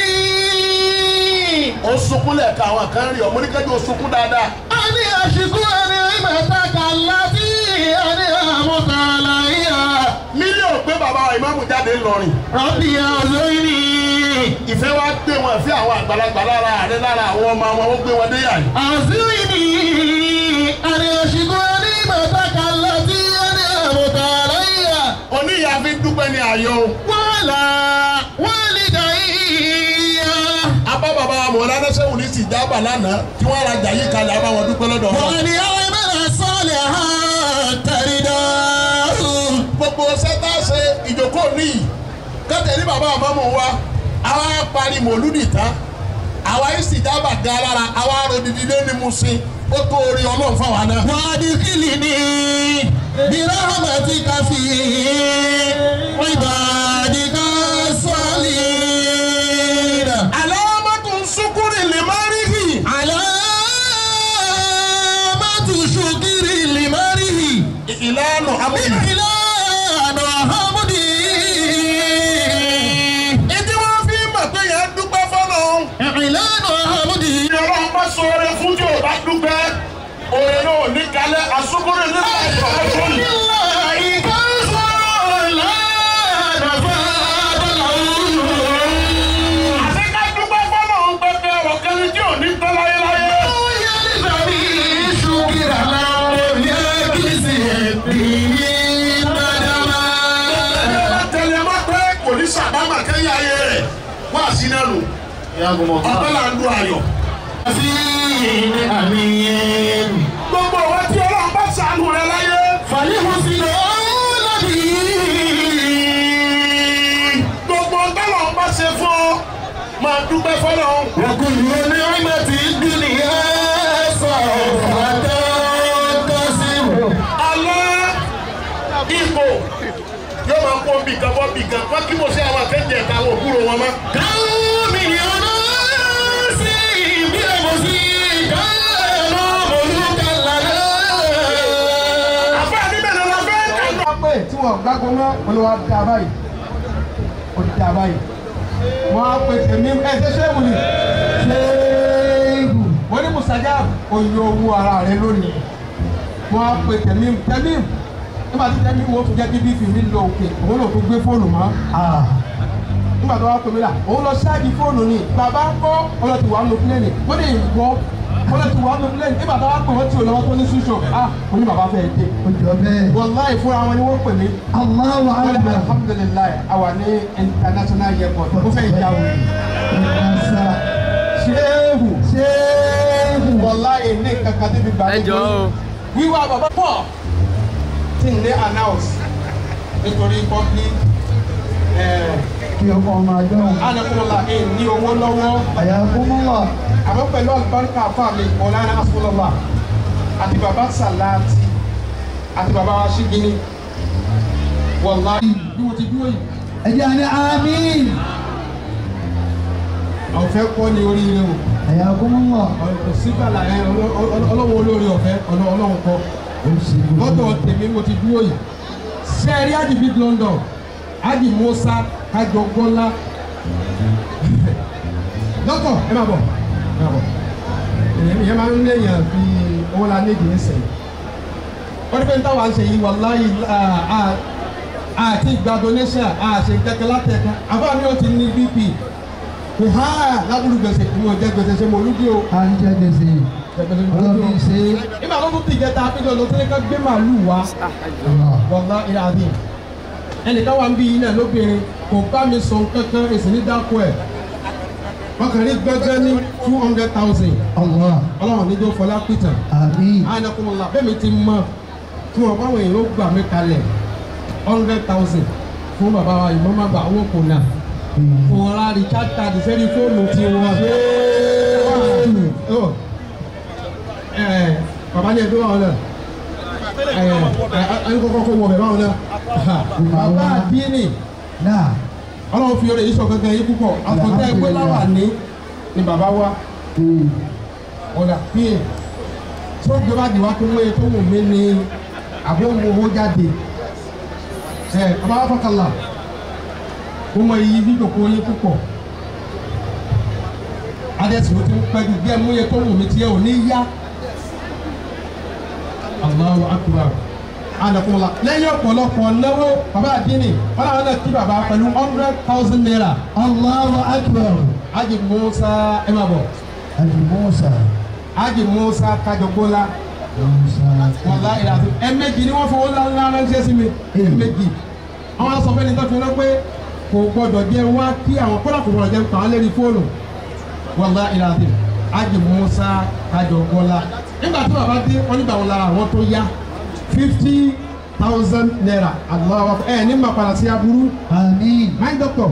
ó sunkún lẹ́ẹ̀ka àwọn kan rí ọmọ oníkẹ́jọ́ ó sunkún dáadáa. a ní àṣìkú ẹni ìmọ̀ta kàlá tí ẹni àmúkàlà yíyá. mílíọ̀nù pé bàbá ìmáàmù jáde ńlọrin. rọ́bì ọ̀sẹ̀ ní. ìfẹ́ wa gbé wọn ìfẹ́ àwọn àgbàlagbà lára àrẹ lára àwọn ọmọ wọn ó gbé wọn dé yàrá. àṣìwì ní àní àṣìkú ẹni ìmọ̀ta kàlá tí ẹni àmúkàlà yíyá. oníyà fi dúpẹ́ ní ayọ̀. wàhálà wàhálì dàíyà. abá bàbá mọ̀lánà sẹ́wọ̀n ní sìjábà lánàá tí wọ́n ra jà yìí kalẹ̀ abá wọn dúpẹ́ lọ́dọ̀ wọn. wọ́n ní àwọn ìmọ̀ràn sọ́ọ̀lẹ̀ ha tẹ̀rídà. gbogbo sẹ́tà ṣe ìjókòó níyì kẹ́tẹ̀ ní bàbá àmọ́mọ́ wa àwa parí mòlúdì tán àwa ìsìjábà ga lára àwa ròdìdí lé ní musin ó tó orí ọlọ́run fáwa náà. wà á di kílì ní birahmatika fi ibadika salina. alamatu sukuri limarihi. alamatu sukiri limarihi. ìlànà amúdi. ìlànà amúdi. ìdí wọn fi mọ̀ pé yẹn dúpẹ́ fọ́nà. ìlànà amúdi. ìyọ̀rọ̀ ọmọ sọ̀rọ̀ fún tí o bá dúpẹ́ orin náà ní kalẹ̀ asukuri nígbà ìfọwọ́sọ yìí. àṣekà dúpẹ́ fọ́nà ń pẹ́pẹ́ ọ̀rọ̀ kẹ́rin tí ò ní tọ́ láyéláyé. tẹ̀lé má pé kò ní sàbámà kẹ́yìn ayé rẹ̀ wá sí náà nù. ọ̀pẹ́ là ń lu ayọ̀. gbogbo wa tí ọlọ́run bá sànù rẹ láyé. fàyẹ̀wò sí lọ lọ́dí. gbogbo tọ́lọ́run bá ṣe fún ọ máa dúpẹ́ fọ́lọ́. ọkùnrin ní ọmọ tí dúnìyà sọ̀rọ̀ fàtọ́ tọ́sí. alẹ́ ipò yóò máa kó bì kan bọ́ bì kan wọ́n kí mo ṣe àwọn akẹ́jẹ̀ ẹ̀ka àwọn òkúrò wọn mọ́. káwọn mílíọ̀nù sí bí ọmọ sí káwọn olùkàlà àbá níbẹ̀ ni wọ́n fẹ́ kà wọ́n pè tí wọ́n gbàgbọ́ mọ́ olùwà dá báyìí ó dá báyìí wọ́n á pè tèmi ẹ ṣe ṣéwù ni ṣéwù wọ́n ní musaja oyè owó ara rẹ lónìí wọ́n á pè tèmi tèmi nígbà tí tèmi wo tún jẹ́ kí bí fìmí lọ òkè òun lò tó gbé fóònù mọ́ nígbà tó wá pè mí là òun lọ ṣáàjì fóònù ni bàbá ń kọ́ ọlọ́tì wà ń lo pílẹ̀nì wọ́n lè gbọ́ ọlọ́tì wà ń lo pílẹ̀nì nígbà tó wá pè wọ́n tí ò lọ́wọ́ tó ní ṣíṣọ ah mo ní bàbá fẹ́ dé Ọjọ́ bẹ́ẹ̀. wàláì fúnra wọn ni wọ́n pè mí Allahu wọ́n ní Akbar. alhamdulilayi àwa ní international airport ó fẹ́ ìjà wò Ìgbàsá. ṣéèhù Ṣéèhù. wàláì ní kankan débi gbà Ẹ jọ̀ọ́ o. wíwá bàbá pọ̀ tí n lé announce nítorí public Kí ọkọ̀ ọmọ àjọ. anakunla ẹ̀ ní owó lọ́wọ́ Àyàfúnmọ́wà. àmọ́ pẹ̀lú àlùbáríkà fáàmì ọ̀lànà asọ́lọ́lá àti bàbá sàláàtì àti bàbá wa ṣígínì wàláì bí mo ti dúró yìí Ẹ jẹ́ àní àmín. ọ̀fẹ́ kọ́ ni oríire o Àyàfúnmọ́wà. sígbàlà ẹ ọlọ́wọ́ olóore ọ̀fẹ́ ọlọ́run kọ́ Ó ṣe gbogbo. lọ́dọ̀ tèmi mo ti dúró yìí sẹ́ẹ̀rí àdìbí London àdì Musa kájọ gbọ́lá dọ́kọ̀ ẹ máa bọ̀ ẹ máa bọ̀ èyàn ìyẹn máa ń léèyàn fi owó la ní ìdí ẹsẹ̀ wọ́n ní pé táwa ń ṣe yìí wàláyé àti ìgbà donation àṣẹ kẹ̀kẹ́ látẹ̀ka àbá mi ò ti ní bp ha lábúrú gbèsè mo jẹ gbèsè ṣe mo lùdí o À ń jẹ gbèsè. Ọlọ́run ṣe é. nígbà tó tún ti jẹta àpéjọ ló tẹ́lẹ̀ ká gbé màálù wá wọ́lá ìlàdí ẹnìkan wà ń bí iná lóbìnrin kò bá mi sọ kankan èsì ní dáko ẹ̀ wọ́n kàn rí gbẹ́gbẹ́ ní two hundred thousand Allah. ọlọ́run níjó fọlá pìtàn Àmín. ànàkùnmọ̀lá bẹ́ẹ̀ mi ti mọ tí wọ́n báwọn èèyàn ó gbà mí kalẹ̀ hundred thousand fún bàbá wa ìmọ̀ọ́mọ́ àgbà owó kò nà òun ra recharge card sẹ́ni fóònù tí wọ́n. Ó, ẹ̀, bàbá ní ẹgbẹ́ wọn náà ẹ̀ ẹ̀ ẹ̀ kọ́kọ́ kó wọ bẹ̀ báwọn náà bàbá àdínì náà ọlọ́run fi oore yìí sọ gangan yìí púpọ̀ àtọ̀tẹ́ ẹgbẹ́ láwà ní ni bàbá wa ọ̀dà píè tó gbé bá di wá tó wéye tó wù mí ni àbí òun owó jáde ẹ bàbá wa fọkànlá ó mọ iyì dídòkó yín púpọ̀ adẹ́sì ló ti ń pẹ́ ju bí ẹ mú yẹ tó wù mí tiẹ̀ ò ní yá Allahu akbar anakunla lẹ́yìn ọ̀pọ̀lọpọ̀ náwó bàbá àdínì wọn làwọn náà kí bàbá pẹ̀lú hundred thousand naira Allahu akbar Haji Musa ẹ máa bọ̀ Haji Musa Haji Musa Kajọgbọ́lá Musa wàlá ìlàsí ẹ̀mẹ́jì ni wọ́n fowó ńláńlá ránṣẹ́ sí mi ẹ̀mẹ́jì àwọn aṣọ fẹ́ni tó fi rán pé kò gbọdọ̀ jẹ́ wá kí àwọn kọ́lá kò gbọdọ̀ jẹ́ pa á lérí fóònù wàlá ìlàsí Haji Musa Kajọgbọ́lá nígbà tí bàbá dé wọn nígbà wọn lára àwọn tó yá fifty thousand naira aláwa ẹ ní ma padà sí aburú àmín my doctor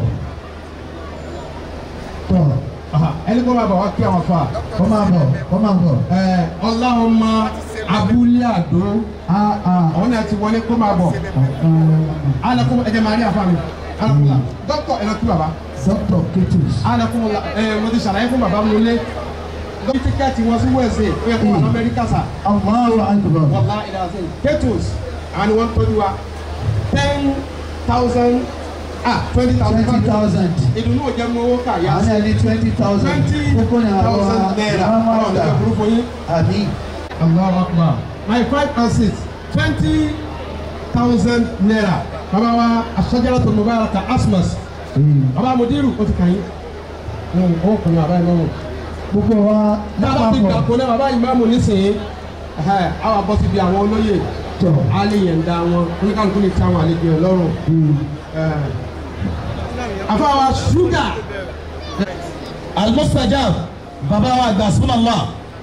tọ̀ aha, ẹni kọ́ máa bọ̀ wá kí àwọn fa kọ́ máa bọ̀ kọ́ máa bọ̀ ẹ ọláhùnmá abúlé àdó áá àwọn náà ti wọlé kó máa bọ̀ alakun ẹjẹ máa rí àfa mi alakun doctor ẹ lọ kí baba Dr. Ketus alakun ẹ mo ti ṣàlàyé fún baba mi lé dọ́kítà tíkẹ́ẹ̀tì wọn sí wẹ̀ẹ́sì ó yẹ kó wà ní amẹ́ríkà sà Allahu akbar wàlá ìdásẹ́ ketos àwọn ni wọ́n tọ́jú wa ten thousand ah twenty thousand twenty thousand ìdùnnú ò jẹ́ mú owó kà yá àwọn ẹni twenty thousand twenty kókó ni àwọn thousand naira àwọn ọ̀rọ̀ àgbà ọ̀dọ́ burúkú yín. àmín Allahu Akbar. My five and six twenty thousand naira. Bàbá wa aṣọ́jára tó mobile ka Asmas. Bàbá Mudiru o ti kàn yín. Ó kùn ní bàbá ìmáàmù. gbogbo wa Bàbá ti gbà lápapọ̀ kó náà bàbá ìmáàmù nísìnyí. Ẹ̀hẹ́, Àwọn abọ́ ti di àwọn olóyè. tọ̀ Alẹ́ yẹn da wọn. Oníkàlùkù ní ti àwọn àlejò ẹ̀ lọ́rùn. Àfa wa ṣúgà. almustajab baba wa gba sunala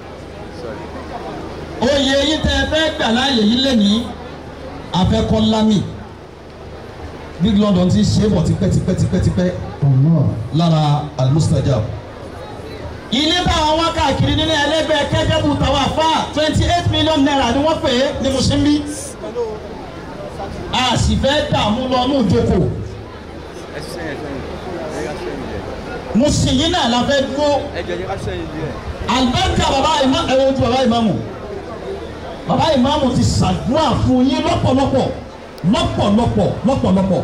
oyè yìí tẹ fẹ́ gbà láàyè yìí lẹ́nìí afẹ́kọ́lámì big london ti ṣe é bọ̀ tipẹ́tipẹ́tipẹ́tipẹ́ ọ̀nà lára almustajab. ilé táwọn wá káàkiri nínú ẹlẹgbẹ́ kẹjẹbù tàwa fà twenty eight million naira ni wọ́n pè é ní mùsùlùmí a sì fẹ́ dààmú lọ ní ìjókòó mùsùlùmí náà la fẹ́ dúró alibarika baba ima ẹ̀rọ ojú baba imamu baba imamu ti ṣàdúrà fún yín lọ́pọ̀lọpọ̀ lọ́pọ̀lọpọ̀ lọ́pọ̀lọpọ̀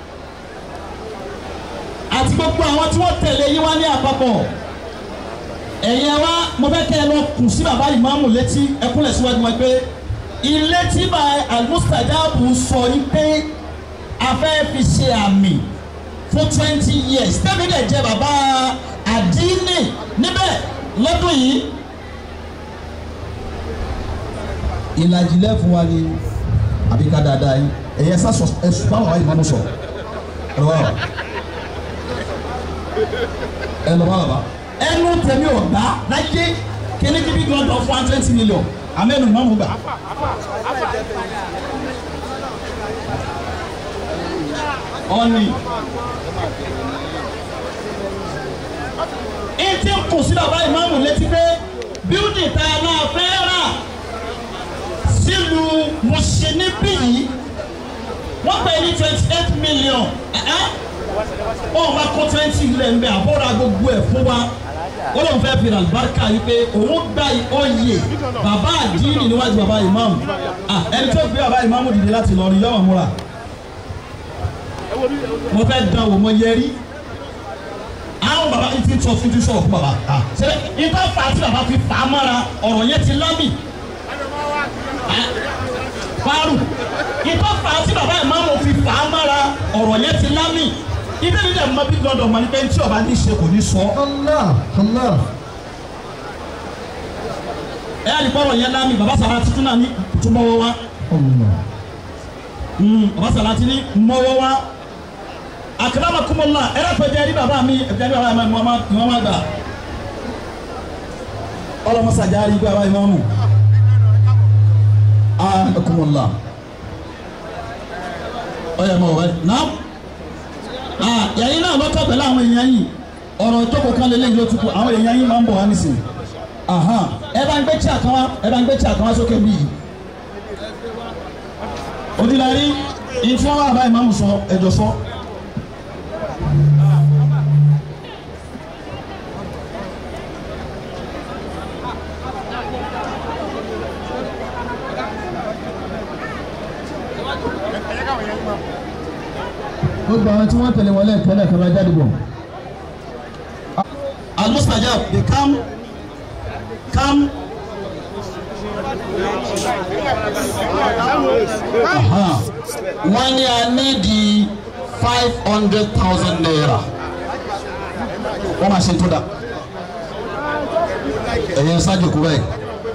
àti gbogbo àwọn tí wọ́n tẹ̀lé yín wá ní àpapọ̀ ẹ̀yin wa mo fẹ́ kẹ́ ẹ lọ kù sí baba imamu létí ẹkúnlẹ̀ síwájú wọn pé ilé tí bá almustajabu sọ yín pé a fẹ́ fi ṣe àmì fún twenty years tẹ́mi dẹ̀ jẹ́ bàbá àdínì níbẹ̀ lọ́dún yìí. ìlàjì lẹ́fún wa ni àbí ká dáadáa yìí ẹ̀yẹ sá sọ ẹ̀sùn báwọn wáyé máa mú sọ ẹ̀rọ wa ẹ̀ lọ́ bá bàbá. ẹnu tẹ̀mí ọ̀gbá láyé kíní kíbi gbọ́dọ̀ fún one twenty million amẹ́nu máa mú gbà. ọ̀nì ìtì kù sí bàbá ìmáàmù létí pé bíúdì tá a náà fẹ́ rà sílùú mùsùlùmí yìí wọ́n pè ní twenty eight million wọ́n wá kó twenty ilẹ̀ ń bẹ àbọ̀rọ̀ gbogbo ẹ̀ fún wa ó lóun fẹ́ fi àlùbáríkà yìí pé òun gba oyè bàbá àdínì níwájú bàbá ìmáàmù Ah, ẹni tó gbé bàbá ìmáàmù dìde láti lọ rí yọ̀wọ̀n múra mo fẹ́ dán wò mo yẹ rí àwọn baba yìí ti sọ fún ti sọ̀rọ̀ fún baba ṣe ìta fà á tí baba fi fà á mọ́ra ọ̀rọ̀ yẹn ti lámì fáàrù ìta fà á tí baba ìmáàmù fi fà á mọ́ra ọ̀rọ̀ yẹn ti lámì ibi ní dẹ̀ mọ́ bí gbọ́dọ̀ mọ́ ní pé tí ọba ní ṣe kò ní sọ. Allah Allah ẹ yà ní bọ́rọ̀ yẹn lámì baba sara tuntun náà ní túnbọ̀wọ́ wa Allah baba sara ti ní mọ́wọ́ wa akramakumullah ẹ̀rọ fẹ́ jẹ́ rí bàbá mi ẹ̀jẹ̀ rí bàbá mi ìwọ́n máa gbà ọlọ́mọsàjà rí bàbá ìmọ̀ọ́mù akramakumullah ọ̀yẹ̀ mọ̀ wẹ́ náà Ah, yàyí náà lọ́tọ̀ pẹ̀lú àwọn èèyàn yìí ọ̀rọ̀ ìjókòó kan lélẹ́yìn ló tukù àwọn èèyàn yìí máa ń bọ̀ wá nísìnyí Ahan. ẹ bá ń gbé tí àkànwá ẹ bá ń gbé tí àkànwá sókè bí yìí ojúlarí ìtí wọn wà báyìí máa ń sọ ẹjọ sọ. gbogbo àwọn tí wọ́n tẹ̀lé wọn lẹ́ẹ̀kan náà kan máa jáde bọ̀. almustajab dey come come. Aha. wọ́n ní a ní di five hundred thousand naira wọ́n máa ṣe tó dà ẹ̀yẹ ṣáájú kú bẹ́ẹ̀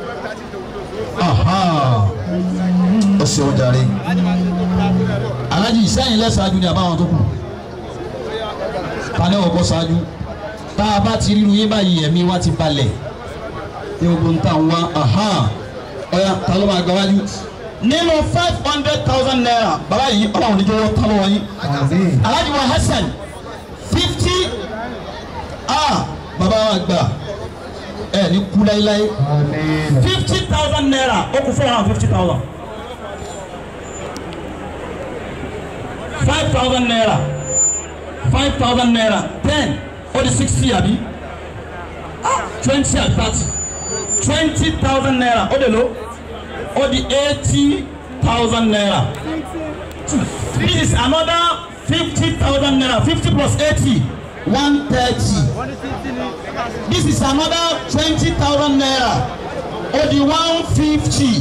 ó ṣe ó darí alájí ìsẹ́yìn lẹ́sàájú ni àbáwọn tó kù ta ní ọkọ̀ ṣáájú tá a bá ti ríru yín báyìí ẹ̀mí wa ti balẹ̀ ní gbogbo nta wa ọ̀ya ta ló máa gba wájú. nínú five hundred thousand naira bàbá yìí ọlọ́run ní jọ̀wọ́ ta ló wọ̀ yín. alájí wa Hasan fifty ah bàbá wa gbà ẹ ní kú láéláé fifty thousand naira ó kù four hundred and fifty thousand. five thousand naira five thousand naira ten ó di sixty àbí twenty and thirty twenty thousand naira ó de lo ó di eighty thousand naira this is another fifty thousand naira fifty plus eighty one thirty this is another twenty thousand naira ó di one fifty.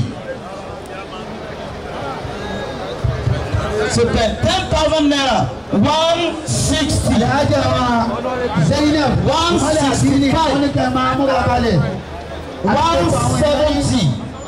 so ten ten thousand naira one sixty. ìyájà wa Zainab One wọ́n lè àti ní sixty-five. wọ́n ní kẹ́ máa múra balẹ̀. one seventy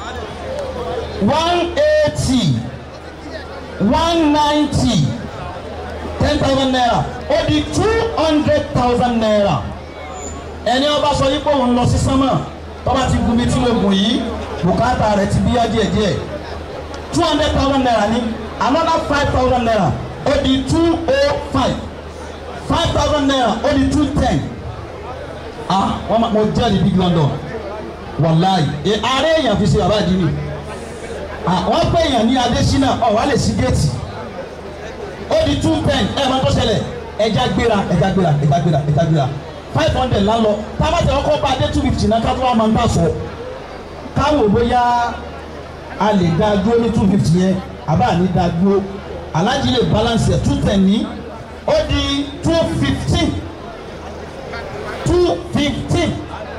one eighty one ninety ten thousand naira ó di two hundred thousand naira ẹni ọba sọ yìí pé òun lọ sí sánmà tọ́ba ti gun mi tí mo gùn yìí bùkátà rẹ̀ ti bíyá díẹ̀díẹ̀ two hundred thousand naira ní another five thousand naira ó di two oh five five thousand naira ó di two ten ah wọ́n ma mo jẹ́ ní big London wàláì ẹ ààrẹ èèyàn fi ṣe bàbá àdínì wọ́n pè èèyàn ní Adésínà ọ̀ wá lè sí géètì ó di two ten ẹ̀ máa tó ṣẹlẹ̀ ẹja gbéra ẹja gbéra ẹja gbéra ẹja gbéra five hundred lálọ tábàtì ọkọ̀ bá dé two fifty náà kátó wà máa ń bá sọ káwò bóyá a lè dá dúró ní two fifty yẹn àbá ní dá dúró alájí lè balance ẹ̀ two ten ní ó di two fifteen two fifteen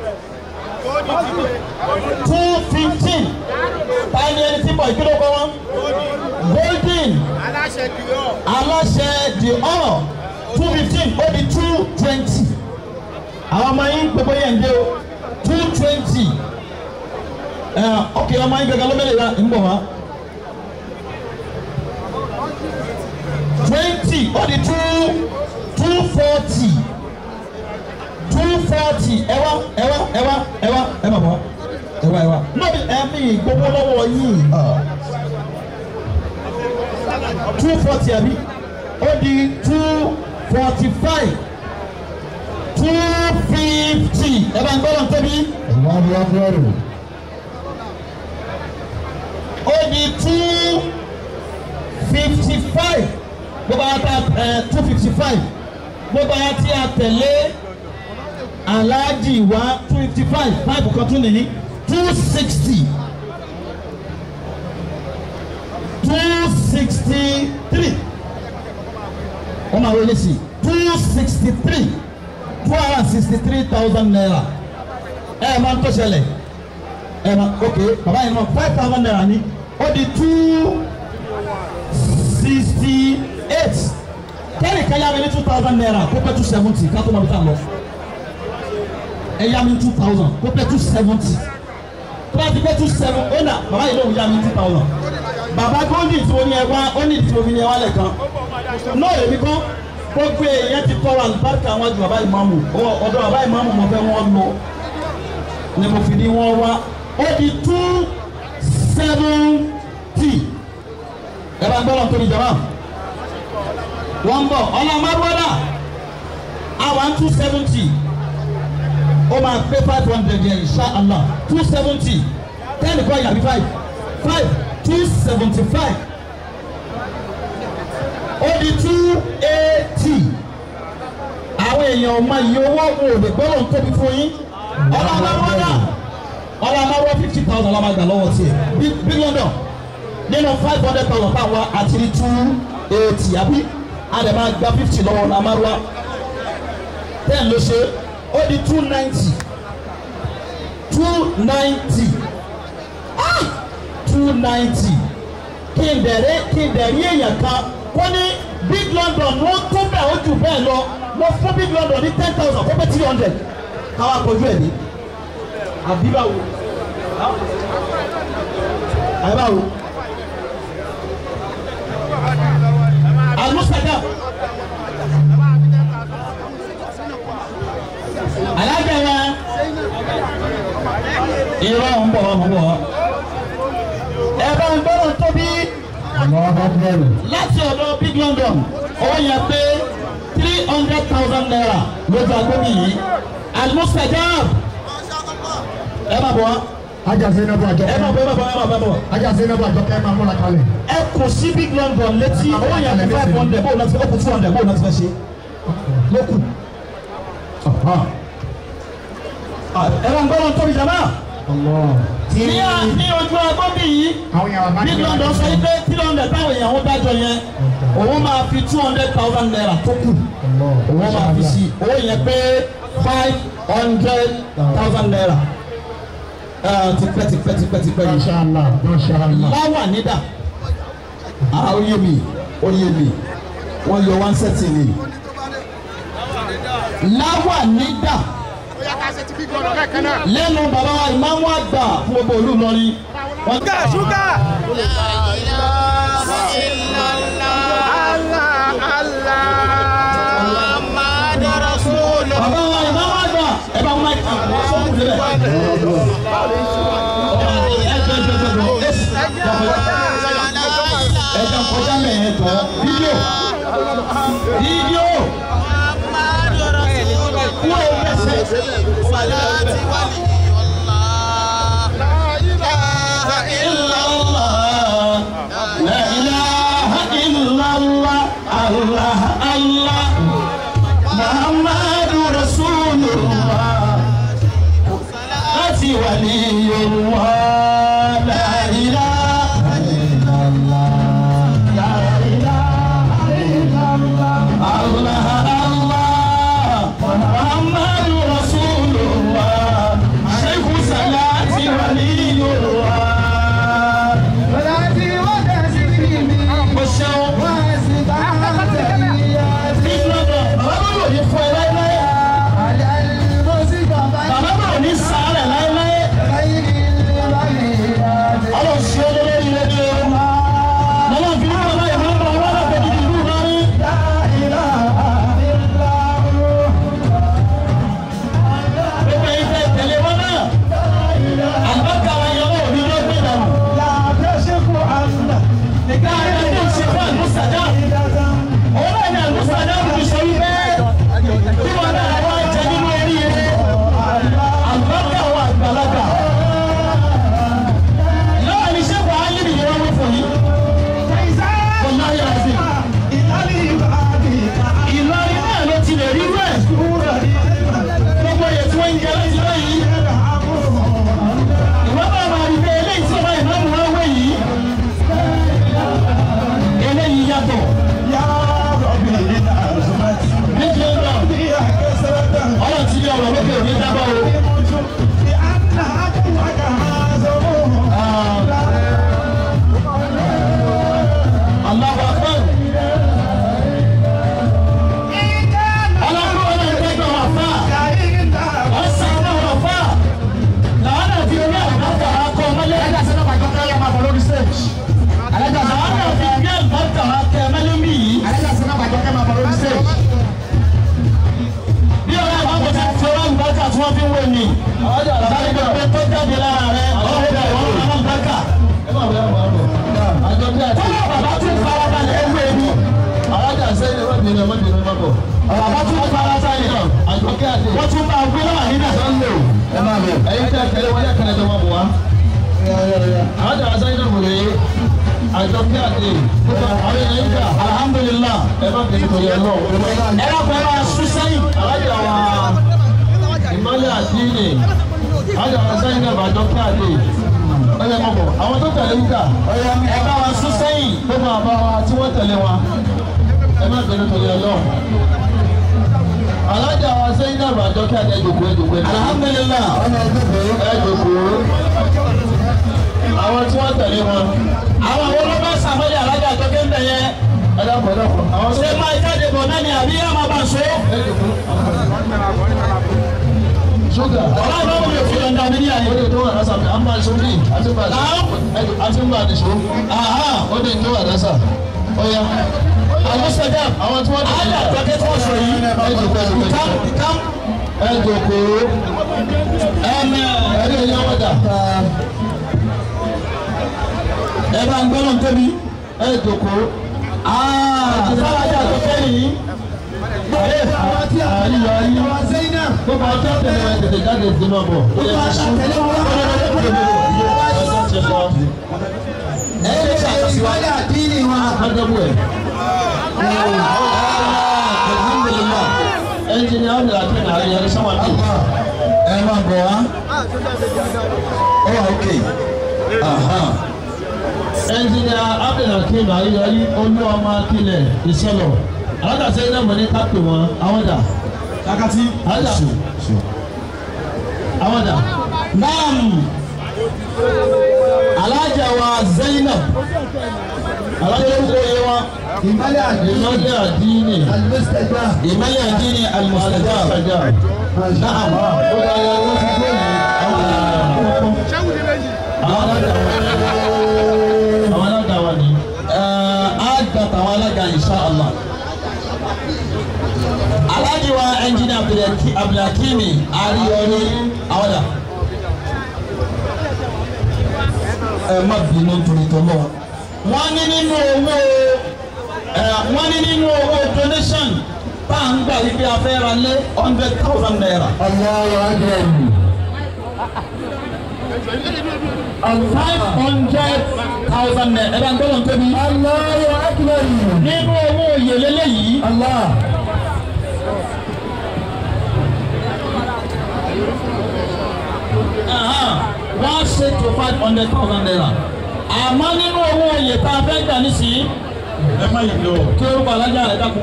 two fifteen táyé ẹni tí bọ̀ ìkíló kọ́ wọn golden aláṣẹ the honour two fifteen ó di two twenty àwọn ọmọ yín gbogbo yẹn dé o two twenty ok ọmọ yín gẹ́gẹ́ ló mẹ́lẹ̀ ya ń bọ̀ wá twenty ó di two two forty two forty ẹ wá ẹ wá ẹ wá ẹ wá ẹ má bọ̀ ẹ wá ẹ wá lóbi ẹ̀mí gbogbo lọ́wọ́ yìí two forty àbí ó di two forty five two fifty ẹ bá ń gbọ́dọ̀ tóbi ìwádìí abúlé ó di two fifty five gbogbo àwọn tá ẹ two fifty five gbogbo àwọn tí a tẹ̀lé aláàjì wa two fifty five five kan tún nìyí two sixty two sixty three wọ́n máa wọlé sí two sixty three two hundred and sixty three thousand naira ẹ ẹ máa ń tó ṣẹlẹ̀ ẹ máa ok bàbá yìí náà five thousand naira ní ó di two sixty eight kẹ́rì ká yá mi ní two thousand naira kó pẹ́ two seventy ká tó máa bí tá a lọ ẹ yá mi two thousand kó pẹ́ two seventy tó bá ti pẹ́ two seven ó nà bàbá yìí lóun yá mi two thousand bàbá gómìnà tí mo ní ẹ wá ó ní tí mo fi ní ẹ wá lẹ́ẹ̀kan náà èmi kọ́ gbogbo èèyàn ti tọrọ àlùbáríkà àwọn àjù bàbá ìmáàmù ọ̀dọ̀ bàbá ìmáàmù mo fẹ́ wọ́n lọ ni mo fi ní wọ́n wá ó di two seventy ẹ bá ń gbọ́ lọ́n tóbi jama wọ́n bọ̀ ọlọ́mọdúnrún àwọn two seventy ó máa pé five hundred yẹn insha allah two seventy ten kọ́ yàrá five five two seventy five ó di two eighty àwọn èèyàn ọmọ iye owó òun ò lè gbọ́dọ̀ ń tóbi fún yín ọlọ́mọdúnrún ọlọ́mọdúnrún fifty thousand ọlọ́mọ àgbà lọ́wọ́ tiẹ̀ bí london nínú five hundred thousand táwọn àti ní two eighty àbí àdèmà gba fifty lọ́wọ́ ọlọ́mọdúnrún ten ló ṣe ó di two ninety two ninety ah two ninety kí n dẹ̀rẹ́ kí n dẹ̀rí èèyàn kan kó ní big london wọ́n tó bẹ̀ ó jù bẹ́ẹ̀ lọ mo fún big london ní ten thousand kó pé three hundred káwá kojú ẹ̀ ní àbí báwo àbí báwo alimusaka alájà wa irọ́ ń bọ̀ ń bọ̀ ẹ bá ń gbọ́dọ̀ tóbi láti ọ̀dọ̀ big london owó yẹn pé three hundred thousand naira lójú agbóbi yìí alimusajab ẹ má bọ̀ wá ajá sẹ́nẹ́bù àjọ ẹ má bọ̀ ẹ má bọ̀ ẹ má bọ̀ ẹ má bọ̀ ajá sẹ́nẹ́bù àjọ kẹ́ máa múra kalẹ̀. ẹ kò sí big london létí owó yẹn pé five hundred bóun náà ti fẹ́ ó kù two hundred bóun náà ti fẹ́ ṣe lókù ẹ bá ń gbọ́dọ̀ tóbi jàmbá tí ní à ní ojú agbóbi yìí àwọn yàrá bá big london sọ pé three hundred táwọn èèyàn ń dájọ yẹn òun máa fi two hundred thousand naira tó kù òun máa fi sí owó yẹn pé five hundred thousand naira tipẹ́ tipẹ́ tipẹ́ tipẹ́ yìí Mashallah, mashallah. láwà nídà ah ó yé mi ó yé mi wọ́n yọ one set ni láwà nídà lẹ́nu bàbá wa ìmáàmù àgbà fún gbogbo olú lọ́rin. ṣúgà ṣúgà. bàbá wa ìmáàmù àgbà ẹ bá wọn àwọn sọ́kùn débẹ̀. ẹ jẹ́ kọjá mẹ́ẹ̀ẹ́ tọ́ fídíò fídíò kú ẹ̀ bẹ́sẹ̀. لا إله إلا الله الله الله محمد رسول الله أتي ولي الله لا إله إلا الله لا إله إلا الله الله الله محمد رسول الله شيخ صلاة ولي الله mo ṣeun. Big London, bàbá bá yóò ní fún ẹ láéláé. Bàbá bá ní sàárẹ̀ láéláé. Ọlọ́run ṣe é lórí ilé ní o. Lọ́lọ́ fi ní bàbá yìí máa ń bọ̀ wọ́n lọ́pẹ́ níbi ìlú lọ́rí. Gbogbo ẹ̀yin tẹ́ tẹ̀lé wọn náà. Àgbàkà wa yọ ọ́ òbí ló gbé dànù. Nìkan ayé ló ń ṣe fún àlùsàdá. Òun náà ní àlùsàdá kò fi sọ wípé kí wọn náà wá jẹ nínú oríire. Àgbàkà wa àgbàlagbà. Lọ́wọ́ ni ṣé wàá yí nìyẹn wọ́n wí fún yín? Kò náà yára sí. Ìlọrin náà ló ti lè rí rẹ̀. Gbogbo èyí tí wọ́n ń jẹ láti lóyìí. Ìwọ́n bá máa rí pé eléyìí tí ọba ìmáàmù wọn wé yìí. Eléyìí yàtọ̀. Méjì ń lọ. Ọlọ́run ti ní ọ̀rọ̀ lókè òní dábọ̀ o. Allahu Akbar. Ọlọ́run ọlọ́run tẹ́gbẹ̀ wà fà. Ọ̀sán náà wà fà. Làwọn náà fi orí àgbàkà akọ ọmọlé. Alájà sẹ́nà bàjọ́ káyọ̀ máa bọ̀ lórí stage. Alájà sẹ́nà bàjọ́ fi gbé àgbàkà akọ ọmọlé mi yìí. Alájà sẹ́nà bàjọ́ káyọ̀ máa bọ̀ lórí stage. Bí ọ̀rẹ́ àwọn kò ti fi ọlọ́run bàkà tí wọ́n fi ń wé ni. Sáré gbé tó jáde lára rẹ̀ ọ̀rẹ́ rẹ̀ ọlọ́run bàkà. Tọ́lá bàbá tún farabalẹ̀ ewé ni. Alájà sẹ́yìn má bọ̀. ọ̀rọ̀ àbá tún bá ara sáyé náà àjọkẹ́ àti wọ́n tún bá gbé náà níbẹ̀. ẹ máa bọ̀. ẹ̀yin tí a tẹ̀lé wọlé ẹ̀kẹ́lẹ́ tó máa bọ̀ wá. àwọn jàmbá sáyé náà wòlé àjọkẹ́ àti àwọn èèyàn ń gbà. alhamdulillah. ẹ má bẹ̀rẹ̀ tó yẹ lọ. ẹ lọ́kọ̀ ẹ máa sún sẹ́yìn. alájà wa ìmọ̀lẹ̀ àdínì alájà wa sáyé náà àjọkẹ́ àti ọyẹ má bọ̀. àwọn tó tẹ̀lé ń gbà. ẹ bá wa sún sẹ́yìn. tó máa bá wa tí wọ́n tẹ̀lé wa ẹ má bẹ̀rẹ̀ tó yẹ lọ. alájà wa sáyé náà àjọkẹ́ àti ẹ̀jọ̀kọ̀ ẹ̀jọ̀kọ̀ ẹ̀jọ̀kọ̀ alhamdulillah. ẹ̀jọ̀kọ̀ àwọn tí wọ́n tẹ̀lé wọn. àwọn àwọn olóńgbò sàmọ́lé alájà àjọkẹ́ ń bẹ̀ yẹn. ẹ dákun ẹ dákun àwọn tó ṣé máa jáde bọ̀ náà ni àbí yá máa bá a so. ṣúgà ọ̀la ìbá wọlé òfin lọ́ndà mi ní àyè. ó lè tó wà lásà à ń bá aṣọ bíi àti bá aṣọ àti bá aṣọ ó lè tó wà lásà ó yá. àwọn sọjà àwọn tí wọ́n tẹ̀lé alájà àjọkẹ́ tí wọ́n sọ yìí. ẹ jòkó ẹ jòkó kam kam ẹ jòkó ẹ̀mẹ̀ ẹ ní ẹ̀yà wọ́dà ẹ bá ń gbọ́dọ̀ tóbi. ẹ jòkó sálájà àjọkẹ́ yìí. àyíyọ ayé gbogbo ọjọ́ tẹ̀lé ẹ tètè jáde sí máa bọ̀ ó yẹ kí sùn ọjọ́ ti lọ ẹ lè ṣàkóso àdínì wa. adébú ẹ̀ alhamdulillah. ẹnjìnìá ọ̀dọ̀ àti nàárín ẹni sọ́wọ́n bí. ẹ máa bọ̀ wá. ó wà ókè. ẹnjìnìá abdulhakeem ayọyí olú ọmọ akílẹ̀ ìṣẹ̀lọ̀ alágàsẹ́ iná mọ̀ ní kápẹ́ wọn àwọn dà kakati. alága àwọn dà naam alájà wa zainab alájà orúkọ yẹ wa ìmọ̀lẹ̀ àdínì ìmọ̀lẹ̀ àdínì àlùmọ́sítẹ̀gbà ìmọ̀lẹ̀ àdínì almustajab àjà naam ó bá yẹ wọ́n ti gbé yìí àwọn alága àwọn alága wa ni àgbà tàwọn alága insha allah alájì wa ẹnjìnì abdulhakimi ariyọni awọdà ẹ má bínú torí tọlọ wọn ní nínú owó ẹ wọn ní nínú owó donation tá à ń gbà yí pé a fẹ́ ra lé hundred thousand naira. ọlọ́wọ́ àgbẹ̀rù five hundred thousand naira ẹ bá ń gbọ́dọ̀ tóbi. ọlọ́wọ́ àgbẹ̀rù nínú owó òye lélẹ́yìí. Allah wọ́n ṣe tó five hundred thousand naira àmọ́ nínú owó oyè tá a fẹ́ gbà nísìnyí ẹ má yìí lọ kí orúkọ alájà rẹ dákun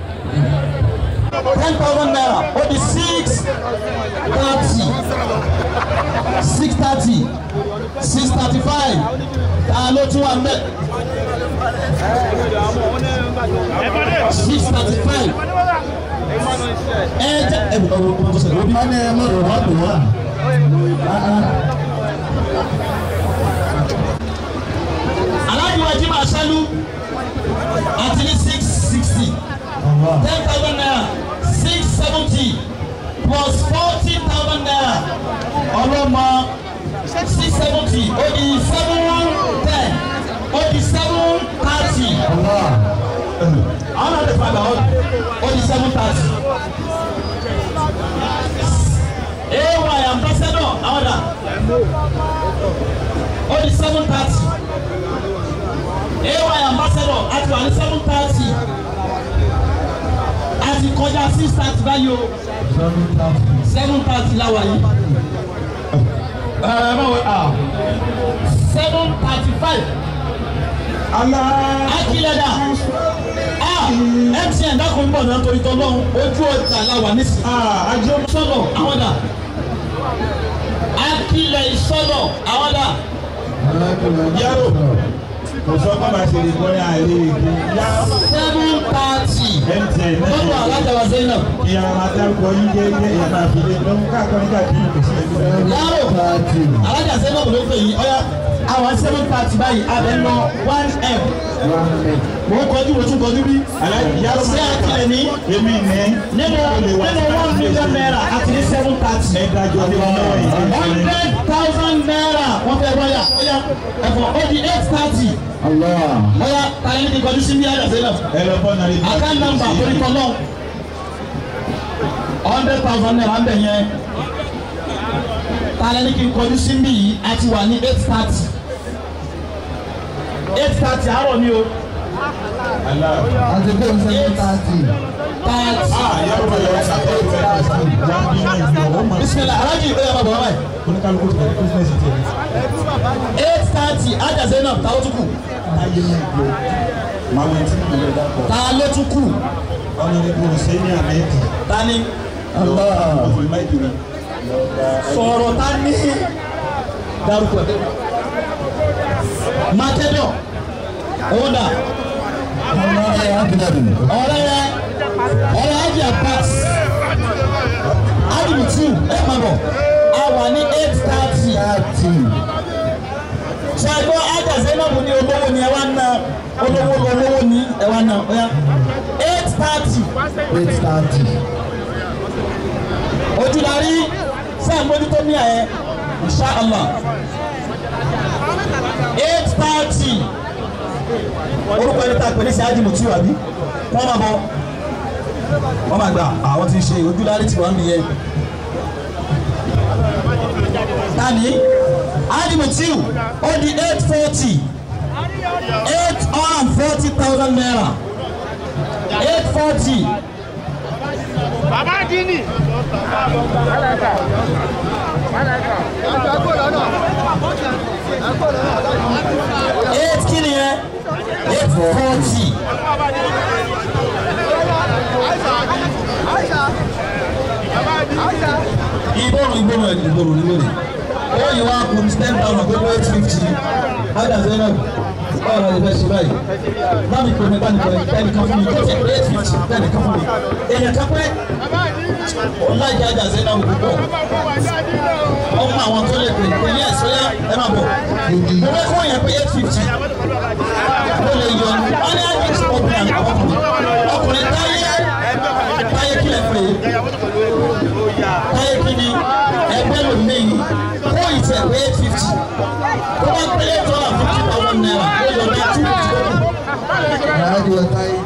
ten thousand naira ó di six thirty six thirty six thirty five ta ló tún wà mbẹ six thirty five ẹ jẹ ẹ bọ ọ bọ sọ wọ́n ní ẹ mọ̀rọ̀ wá dùn wá. aláàjì wa jí máa ṣẹ́lú àti ní six sixty ten thousand naira six seventy plus forty thousand naira ọlọ́mọ six seventy ó di seven ten ó di seven thirty àwọn náà lè padà ó di seven thirty. ay ambassador àwọn dà ó di seven thirty ay ambassador àti wà ní seven thirty àti kọjá six thirty báyìí o seven thirty láwa yìí ẹ báwo ah seven thirty five akilada ah mtn dákun ń bọ̀ náà torí tọ́lọ́hún ojú ọjà làwà nísìnyí àjọ sọ̀rọ̀ àwọn dà akilẹ̀ ìsọ̀rọ̀ àwọn dà yàrá kò sọ pé màá ṣe lè gbọ́ ní àìlè èké yá seven thirty mtn lọ́dọ̀ alájàwá zainab ìyá máa dárúkọ yín jẹ́ ilé ìyá máa fi lé lọ́mú káàkiri nígbà tí kò sí ẹgbẹ́ yàrá alájà zainab ló pè yín ọ̀yà àwọn seven thirty báyìí abẹ́ lọ one m mo ń kọjú mo tún kọjú bí yàrá ṣé akilẹ̀ ní èmi ní nínú nínú one million naira àti ní seven. seven thirty. ẹ dájọ́ ní mẹ́rin. hundred thousand naira wọ́n fẹ́ wáyà ọ̀yà ẹ̀fọ́ ó di eight thirty. ọ̀yà tàyẹ̀ ní kọjú sí bí àjàsẹ́ náà. ẹ lọ bọ́ nàrí. account number torí kọ́ náà hundred thousand naira ń bẹ̀ yẹn tàyẹ̀ ní kí n kọjú sí bí yìí a ti wà ní eight thirty eight thirty àárọ̀ ni o àti bẹ́ẹ̀ seven thirty. thirty ah yàrá wà lọ sàkóso ìfẹ́ wà á bí náà ìgbà ó máa. bisimilahi alájí ìgbéyàwó bàbá wa báyìí oníkálukú ti bẹ̀rẹ̀ kírísítẹ́sì tiẹ̀. eight thirty àjàsẹ́ náà táwọn tún kù táyé náà gbó. màá wẹ̀ tí mo lè dákọ̀. ta ló tún kù ọ̀nàdìbò sẹ́ni àmẹ́tì. ta ni ọ̀fìn máìkì mi. sọ̀rọ̀ ta ní dárúkọ ẹ̀ mákẹ́dọ̀ ọ̀dà ọ̀rẹ́ yẹ ọ̀rẹ́ ajé pass adìmùtù ẹ̀ máa bọ̀ a wà ní eight thirty sọ ẹgbẹ́ ajá zainabu ní olówó ni ẹ wá ná olówó olówó ni ẹ wá ná ọ̀yá eight thirty eight thirty. ojúdarí sáà mójútó ní ẹ̀ inṣàlá eight thirty orúkọ ẹni tá a pè ní sẹ́yájì mùtí wà bí wọ́n máa bọ̀ wọ́n máa gbà àwọn tí ń ṣe ojúdarí tí wọ́n ń nìyẹn. tani ájì mùtí ó di eight forty eight hundred and forty thousand naira eight forty. Bàbá Dini. eight kí ni yẹn eight forty. ìbòrò ìbòrò ẹ̀ ìbòrò ìbòrò ó yìí wá kún ten thousand gbogbo eight fifty ádà zainab báwo la lè fẹ́ ṣe báyìí bámi pè mí bámi pè mí ẹnì kan fún mi tó ti eight fifty ẹnì kan fún mi èèyàn kan pé ọlá ìjà ádà zainab púpọ̀ ọmọ àwọn tó lè pè pé ní ẹ̀sọ́ yá ẹ máa bọ̀ mo fẹ́ kó yẹn pé eight fifty mo lè yọ ní wọ́n ní àjẹsí ọkùnrin ọkùnrin ọkùnrin táyé táyé kílẹ̀ pé táyé kí ni ẹgbẹ́ ló léyìn kó ìtẹ̀ pé eight fifty tó bá pé eight hundred and fifty thousand naira ó yọ bá two fifty tó kù. Àyájọ́ ọ̀tá yìí.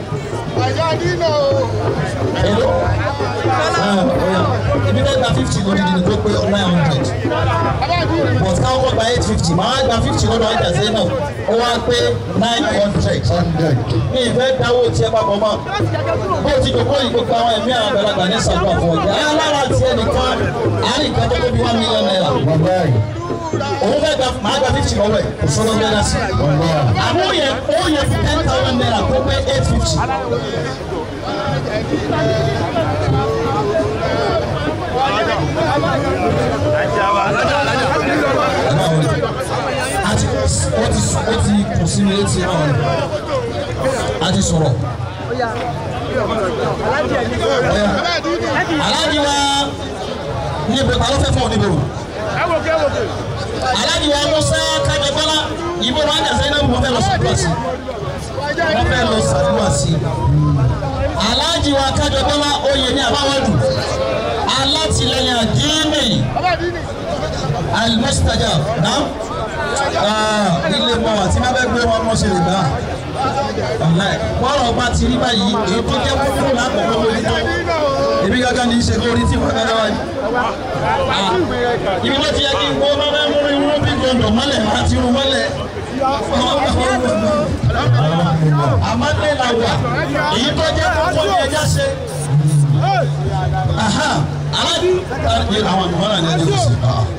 Hello? Ah, oya. Ibi tẹ́ gba fifty lórí ni tó pé nine hundred. But káwọn kọ́ gba eight fifty, màá gba fifty lọ́dọ̀ ọjà sẹ́yìn náà. Ó wá pé nine hundred. hundred. Mi ìfẹ́ dáwọ́ tiẹ̀ papọ̀ mọ́. Bó ti dòkó yìí gbogbo àwọn ẹ̀mí àwọn àgbàlagbà ní sàdúrà fún ọjà. Ẹ alára tiẹ̀ nìkan, àárín kan tó tóbi one million naira. bàbá yìí. Òun fẹ́ gba màá gba fifty lọ́wọ́ ẹ̀, kò sọ́dọ̀ bẹ́ẹ̀ dá sí. bàbá. Àmọ́ ó yẹ ó yẹ fún ten thousand naira kó pé eight fifty. àti ó ti ó ti kù sí mi létí náà ni a ti sọ̀rọ̀. aláàjì wa níbo ta ló fẹ́ fọ́ níbo aláàjì wa musa kájọgbọ́lá ìbò wa jà sẹ́yìn náà wọ́n fẹ́ lọ sàdúrà sí wọ́n fẹ́ lọ sàdúrà sí aláàjì wa kájọgbọ́lá oyè ní àbáwọ́dù alátìlẹyìn àdínì alimustajab náà ilé mọ àti má bẹ gbé wọn mọ ṣe lè gbà bọ́ọ̀rọ̀ ọba ti rí báyìí èyí tó jẹ́ kókó lákòókò lórí tó èmi gángan ní í ṣe kórí tí wọ́n gángan wáyé. ibi tó ti yẹ kí n kó bá bá múlò irú bí gbọdọ̀ mọ́lẹ̀ máa ti rú mọ́lẹ̀. àmọ́lẹ̀ la wà èyí tó jẹ́ kókó ní ẹja ṣe. aláàbí àwọn àgbọ̀n náà ní ẹni tó ṣe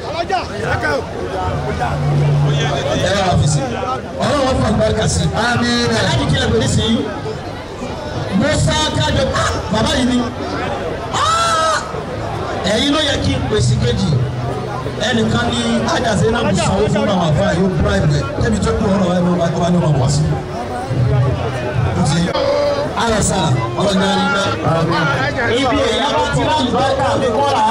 ẹ bá fi si ọlọ́wọ́ fún àgbàkà sí. amiina aláàjì kílẹ̀ pẹ̀lú sí i musa kájọ bàbá yìí ni ẹ̀yin ló yẹ kí n pèsè kejì ẹnìkan ní ájàsẹ́ náà mo sanwó fún àwọn àfa yóò bribe ẹ̀ tẹ́bi tó kú ọ̀rọ̀ ẹ̀ ló bá ní ọmọ wá sí. ayọ̀ sáà ọlọ́jà rí bẹ́ẹ̀. ibi èèyàn bá ti láàyè bá ká mi kọ́ra.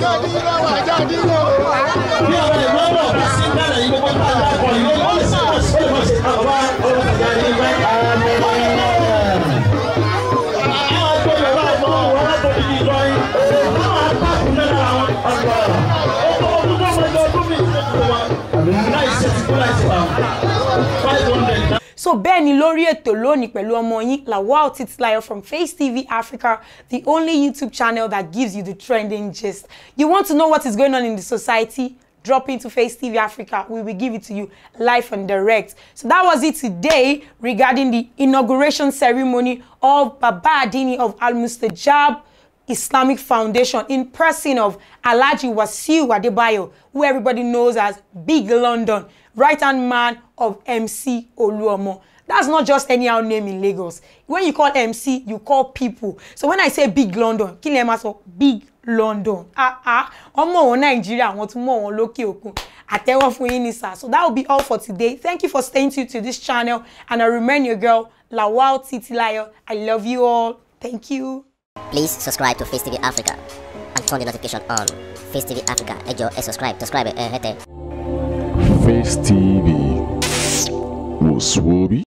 bí àwọn èèyàn bọ̀ bá sí bẹ̀rẹ̀ yìí gbogbo bá dà kọ̀ yìí ó lè sábà sí ìwọ̀n sí àwa ọlọ́jà rí bẹ́ẹ̀. àwọn àgbẹ̀ yorùbá àgbọ̀ wọn láti fi ìjọ yìí. àwọn apákùn náà eight hundred. so bẹ́ẹ̀ ni lórí ètò lónìí pẹ̀lú ọmọ yín lawal titilayo from face tv africa the only youtube channel that gives you the trending gist you want to know what is going on in the society drop into face tv africa we will give it to you live and direct so that was it today regarding the inauguration ceremony of baba adini of al mustajab Islamic Foundation in person of Alhaji Wasiu Adebayo, who everybody knows as Big London, right-hand man of MC Oluomo. That's not just anyhow name in Lagos. When you call MC, you call people. So when I say Big London, kí lè máa sọ Big London. Ah ah, ọmọ wọn Nàìjíríà, wọ́n tún mọ̀ wọn lókè òkun. Àtẹ́wọ́ fún yín ní sà. So that will be all for today. Thank you for staying tuned to this channel and I remain your girl, Lawal Titilayo. I love you all. Thank you. Please subscribe to Face TV Africa and turn the notification on. Face TV Africa, ẹ jọ̀ọ́ ẹ subscribe, subscribe ẹ hẹ́tẹ̀. Face TV was Swoby.